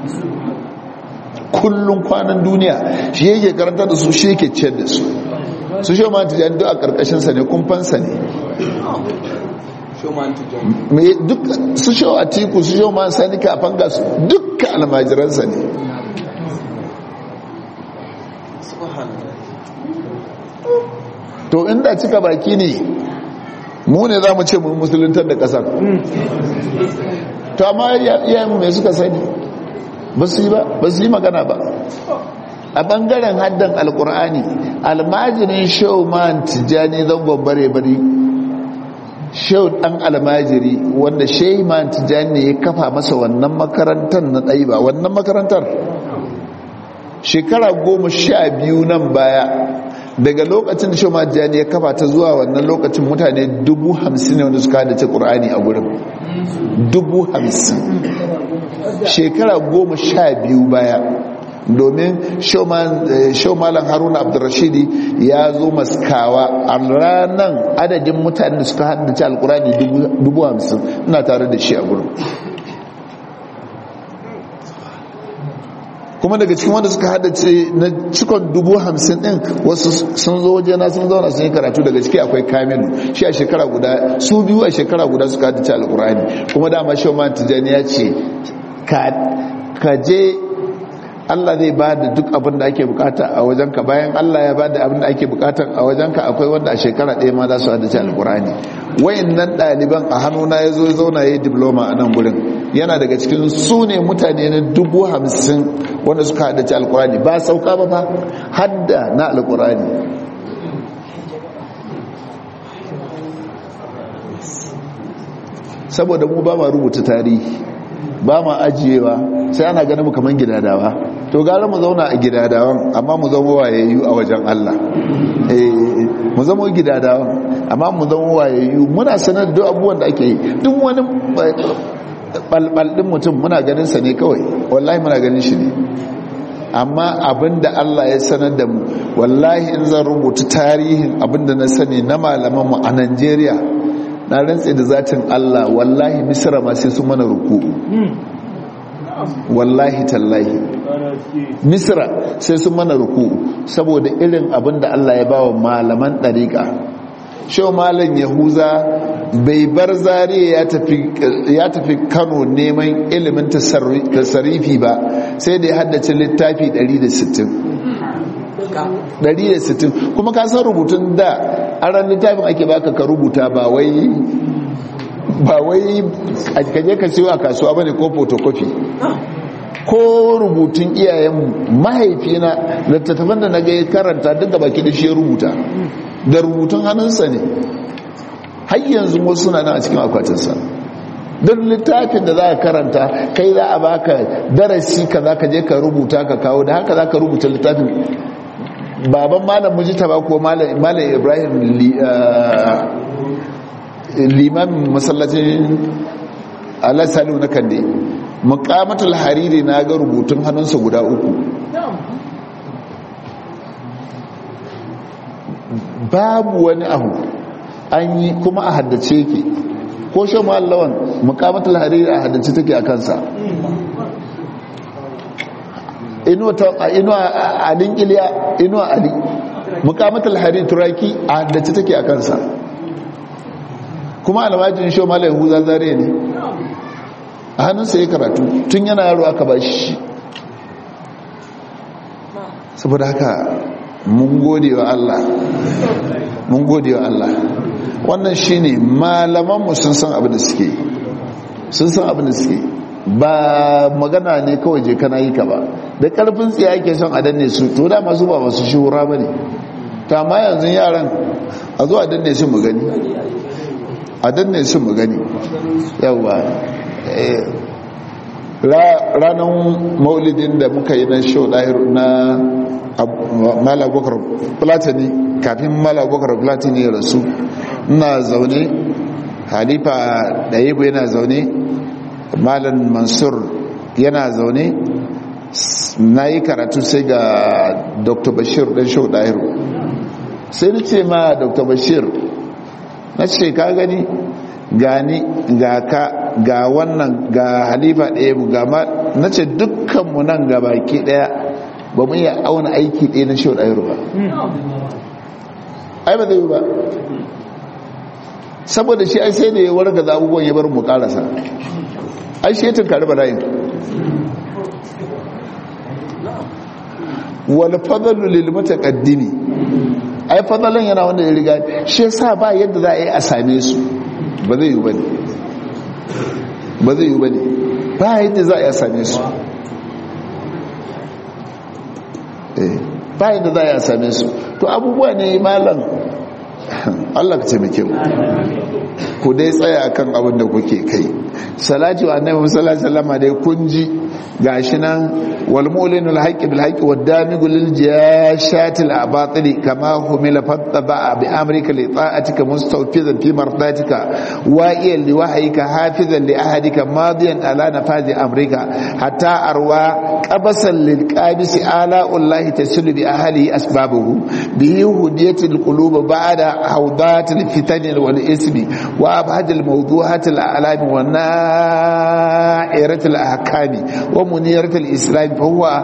kullum kwanan duniya shi yake karantar da su shi yake ce da su su shi ma tijan duk a karkashinsa ne kumfansa ne duk su shi a tiku su shi ma sani kafin gasu dukkan almajiransa ne to inda cika baki ne mu ne za mu ce mu musuluntar da kasar to amma iyayen mai suka sani ba su yi ba ba su yi magana ba a bangaren haddan alkur'ani almajirin shau man tijjani zangon bare-bare shau dan almajiri wanda shai man tijjani ne ya kafa masa wannan makarantar na ɗaiba wannan makarantar shekara goma sha biyu nan baya daga lokacin da shoma jani ya kafa ta zuwa wannan lokacin mutane dubu hamsin ne wanda suka hadace ƙur'ani a gurin dubu hamsin shekara goma sha biyu baya domin shaumalan haruna abdurrashidi ya zo maskawa a ranar adadin mutane da suka hadace alƙur'ani dubu hamsin ina tare da shi a gurin kuma daga cikin wanda suka haddace na cikon dubu hamsin din wasu sun zo waje na sun zauna sun yi karatu daga ciki akwai kamilu shi a shekara guda su biyu a shekara guda suka haddace alkurani kuma dama shi ma tijani ya ce ka je Allah zai ba da duk abin da ake bukata a wajenka bayan Allah ya ba da abin da ake bukata a wajenka akwai wanda a shekara ɗaya ma za su haddace alkurani wayan nan ɗaliban a hannuna ya zo zauna ya yi diploma a nan gurin yana daga cikin su ne mutane na dubu hamsin wanda suka haddace alkurani ba sauka ba fa hadda na alkurani saboda mu ba ma rubuta tarihi ba ma ajiyewa sai ana ganin mu kaman gidadawa to gara mu zauna a gidadawan amma mu zama wayayyu a wajen Allah eh mu zama gidadawan amma mu zama wayayyu muna sanar da abubuwan da ake yi duk wani balbal din mutum muna ganin sa ne kawai wallahi muna ganin shi ne amma abinda Allah ya sanar da mu wallahi in zan rubuta tarihin abinda na sani na malaman mu a Najeriya na rantse da zatin Allah wallahi misra ma sai su mana ruku wallahi tallahi misra sai su mana ruku saboda irin abinda Allah ya bawa malaman dariƙa shau malam yahuza bai bar zariya ya tafi kano neman ilimin tasarifi ba sai da ya haddace littafi 160 160 kuma ka san rubutun da a ran littafin ake baka ka rubuta ba wai ba wai a kaje ka siyo a kasuwa bane ko photocopy ko rubutun iyayen mahaifina littattafan da na ga karanta duk da baki da shi rubuta da rubutun hannunsa ne har yanzu wasu suna nan a cikin akwatinsa don littafin da za ka karanta kai za a baka darasi ka za ka je ka rubuta ka kawo da haka za ka rubuta littafin baban malam mujita ba ko malam ibrahim limamin masallacin alasalu na kande mukamatul hariri na ga rubutun hannunsa guda uku babu wani abu an yi kuma a haddace ke ko shan ma'allawan mukamatul hariri a haddace take a kansa inuwa alin iliya inuwa ali mukamatul hariri turaki a haddace take a kansa kuma almajin shan ma'allawan huza zare ne a hannunsa ya karatu tun yana yaro aka ba shi saboda haka mun gode wa Allah mun gode wa Allah wannan shine malaman mu sun san abin da suke sun san abin da suke ba magana ne kawai je kana yi ka ba da karfin tsiya yake son a danne su to da masu ba masu shura bane ta ma yanzu yaran a zo a danne su mu gani a danne su mu gani yawa ranar maulidin da muka yi na show na malabokar platini kafin malabokar platini ya rasu ina zaune halifa da yibu yana zaune malam mansur yana zaune na yi karatu sai ga dr bashir dan show dahiru sai ni ce ma dr bashir na ce ka gani gani ga ka ga wannan ga halifa ɗaya ga ma na ce dukkanmu nan ga baki ɗaya ba mu iya auna aiki ɗaya na shau ɗaya ba ai ba zai yi ba saboda shi ai sai da ya warga za abubuwan ya bar mu karasa ai shi ya tunkari bala'in wal fadalu lil mutaqaddimi ai fadalan yana wanda ya riga shi yasa ba yadda za a yi a same su ba zai yi bane ba zai yi bane ba yadda za a yi a same su ba yadda za a yi a same su to abubuwa ne malam Allah ka taimake mu ku dai tsaya akan abin da kuke kai salatu annabi sallallahu alaihi wasallam dai kun ji gashi nan wal mu'linul haqqi bil haqqi wad damigul lil jashatil abatili kama humila fattaba bi amrika li ta'atika mustawfizan fi mardatika wa'iyan li wahyika hafizan li ahadika madiyan ala nafazi amrika hatta arwa qabasan lil qabisi ala ullahi tasilu bi ahli asbabuhu bihi hudiyatil qulub ba'da hawdatil fitani wal ismi wa abhadil mawdu'atil a'lam wa na'iratil ahkami wa muniratil islam fa huwa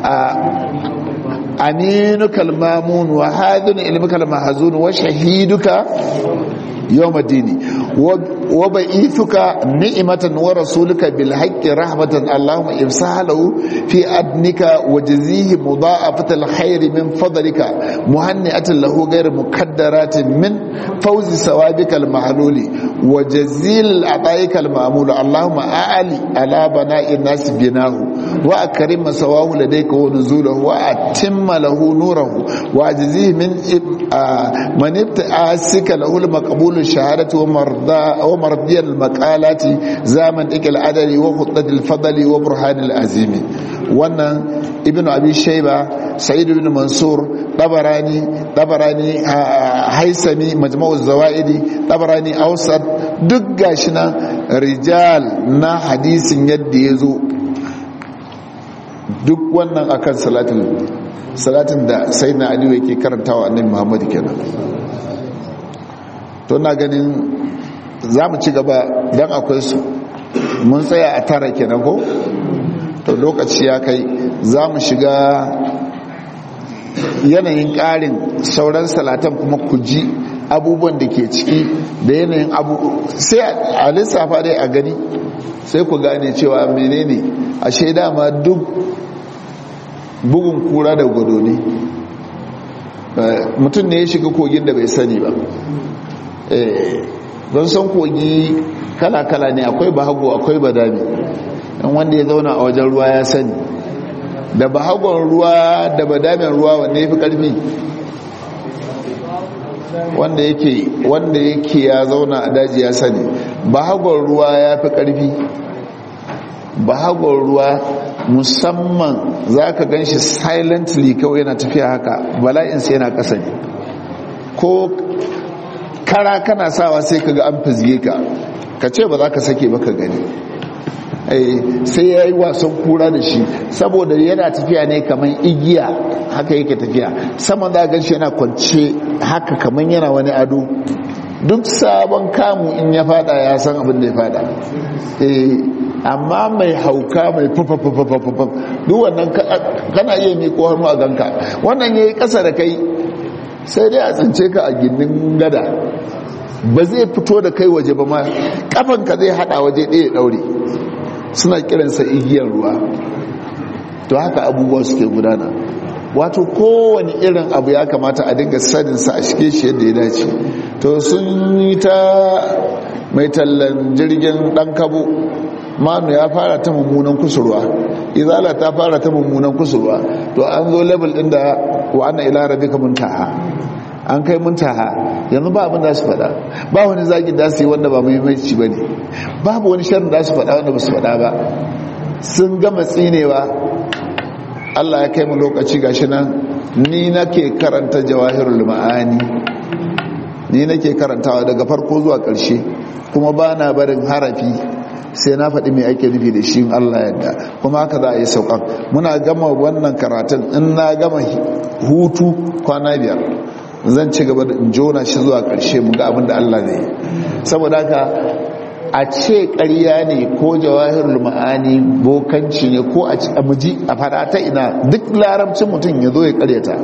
aminuka al-mamun wa hadun ilmuka al-mahzun wa shahiduka يوم الدين وبعيثك نعمة ورسولك بالحق رحمة اللهم امسح له في أدنك وجزيه مضاعفة الخير من فضلك مهنئة له غير مكدرات من فوز ثوابك المحلول وجزيل أعطائك المعمول اللهم أعلي على بناء الناس بناه وأكرم سواه لديك ونزوله وأتم له نوره وأجزيه من من ابتعاسك له المقبول الشهادة ومرضى ومرضي المقالات زامن إك العدل وخطة الفضل وبرهان العزيم wannan ibnu abi shayba sa'id ibn mansur dabarani dabarani haisami majma'uz zawaidi dabarani awsat duk gashi na rijal na hadisin yadda ya zo duk wannan akan salatin salatin da sayyidina ali yake karantawa annabi muhammad kenan to na ganin za mu ci gaba don akwai su mun tsaya a tara kenan ko to lokaci ya kai za mu shiga yanayin ƙarin sauran salatan kuma ku ji abubuwan da ke ciki da yanayin abu sai a lissafa dai a gani sai ku gane cewa menene a shaida ma duk bugun kura da gwado ne mutum ne ya shiga kogin da bai sani ba don san kogi kala-kala ne akwai bahago akwai badami don wanda ya zauna a wajen ruwa ya sani da bahagon ruwa da badamin ruwa wanda ya fi karfi wanda yake wanda yake ya zauna a daji ya sani bahagon ruwa ya fi karfi bahagon ruwa musamman za ka gan shi silently kawai yana tafiya haka bala'insa yana ƙasa ne ko kara kana sawa sai ka ga an fizge ka ka ce ba za ka sake ba ka gani sai ya yi wasan kura da shi saboda yana tafiya ne kamar igiya haka yake tafiya saman za gan shi yana kwance haka kamar yana wani ado duk sabon kamu in ya fada ya san abin da ya fada amma mai hauka mai fufafufufufuf duk wannan kana iya miƙo hannu a ganka wannan ya yi ƙasa da kai sai dai a tsince ka a gindin gada ba zai fito da kai waje ba ma kafanka zai hada waje ɗaya ɗaure suna kiransa igiyar ruwa to haka abubuwa suke gudana wato kowane irin abu ya kamata a dinga saninsa a shige shi yadda ya dace to sun yi ta mai tallan jirgin ɗan kabo manu ya fara ta mummunan kusurwa izala ta fara ta mummunan kusurwa to an zo level ɗin da wa ana ila rabbika muntaha an kai muntaha yanzu ba abin da su faɗa ba wani zagin da su yi wanda ba muhimmanci ba ne babu wani sharri da su faɗa wanda ba su faɗa ba sun gama tsinewa Allah ya kai mu lokaci gashi nan ni nake karanta jawahirul ma'ani ni nake karantawa daga farko zuwa ƙarshe kuma ba na barin harafi sai na faɗi mai ake nufi da shi Allah yadda kuma haka za a yi sauƙan muna gama wannan karatun in na gama hutu kwana biyar zan ci gaba da jona shi zuwa ƙarshe mu ga abin da Allah zai saboda haka a ce ƙarya ne ko jawahirul ma'ani bokanci ne ko a muji a fara ta ina duk larabcin mutum ya zo ya ƙaryata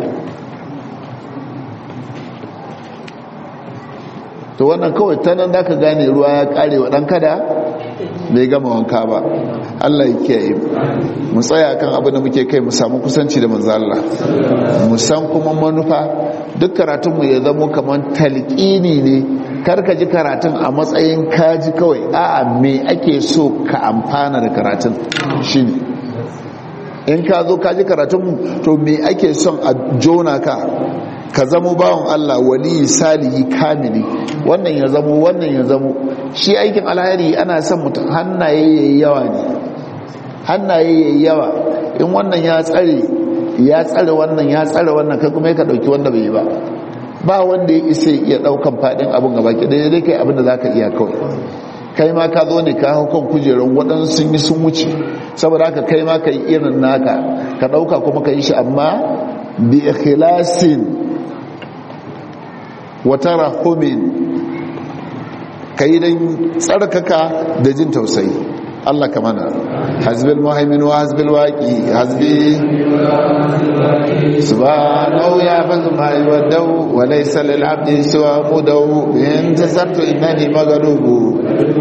to wannan kawai ta nan da ka gane ruwa ya ƙare wa ɗan kada bai gama wanka ba Allah ya kiyaye mu tsaya kan abin da muke kai mu samu kusanci da manzo Allah mu san kuma manufa duk karatun mu ya zama kaman talqini ne kar ka ji karatun a matsayin kaji kawai a'a me ake so ka amfana da karatun shine in ka zo ka ji karatun mu to me ake son a jona ka ka zamo bawan Allah wali salihi kamili wannan ya zamo wannan ya zamo shi aikin alheri ana son mutum hannaye yayi yawa ne hannaye yayi yawa in wannan ya tsare ya tsare wannan ya tsare wannan kai kuma ka dauki wanda bai yi ba ba wanda ya isa ya daukan fadin abin gaba ki dai dai kai abin da zaka iya kawai kai ma ka zo ne ka hau kan kujerar waɗansu sun yi sun wuce saboda haka kai ma ka yi irin naka ka ɗauka kuma ka yi shi amma bi ikhlasin wata rahomin ka yi don tsarkaka da jin tausayi Allah ka mana hasbil muhaimin wa hasbil waqi hasbi subhanahu ya fazu ma yawadau wa laysa lil abdi siwa mudau in tasartu innani magalubu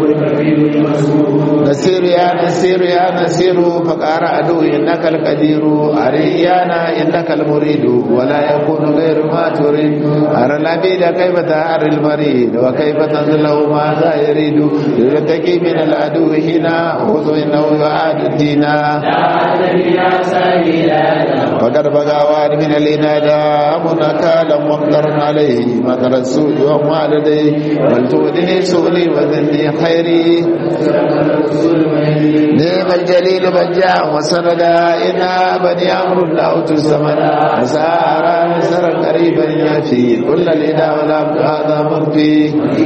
nasiru ya nasiru ya nasiru faqara adu innaka al qadiru ariyana innaka al muridu wa la yakunu ghayru ma turid ara labida kayfa ta'ar al marid wa kayfa tanzilu ma za yuridu yutaki min al adu hina خذ إنه يعاد الدين فقد بقى واد من الإنادة منكالا ممطر عليه مطر السوء وما لديه بل تؤذني سؤلي وذني خير نعم الجليل بجاء وسندا إنا بني أمر الله تسمنا مسارا مسرا قريبا يافي كل الإدى والعبد هذا مخفي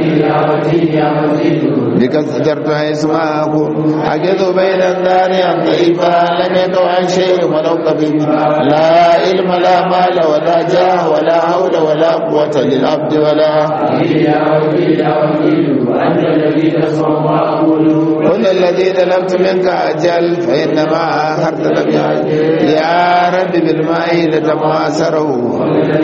بك استجرت اسماءكم حجز بين الدار عن ضعيفا لم يكن عن شيء ولو قبل لا علم لا مال ولا جاه ولا حول ولا قوة للعبد ولا كل الذي طلبت منك أجل فإنما آخرت لم يعجل يا رب بالماء لتماسره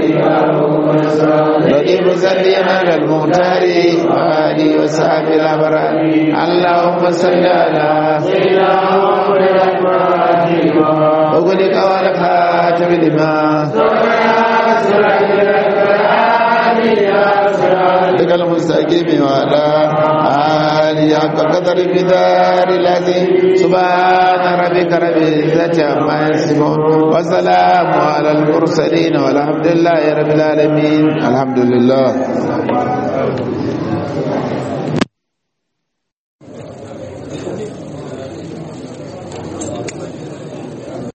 رقيب سليم على المختار وآله وصحبه الأبرار اللهم صل على سيدنا محمد وقلك والخاتم لما لك المستقيم وعلى آله حق قدر بدار العظيم سبحان ربك رب العزة عما يصفون وسلام على المرسلين والحمد لله رب العالمين الحمد لله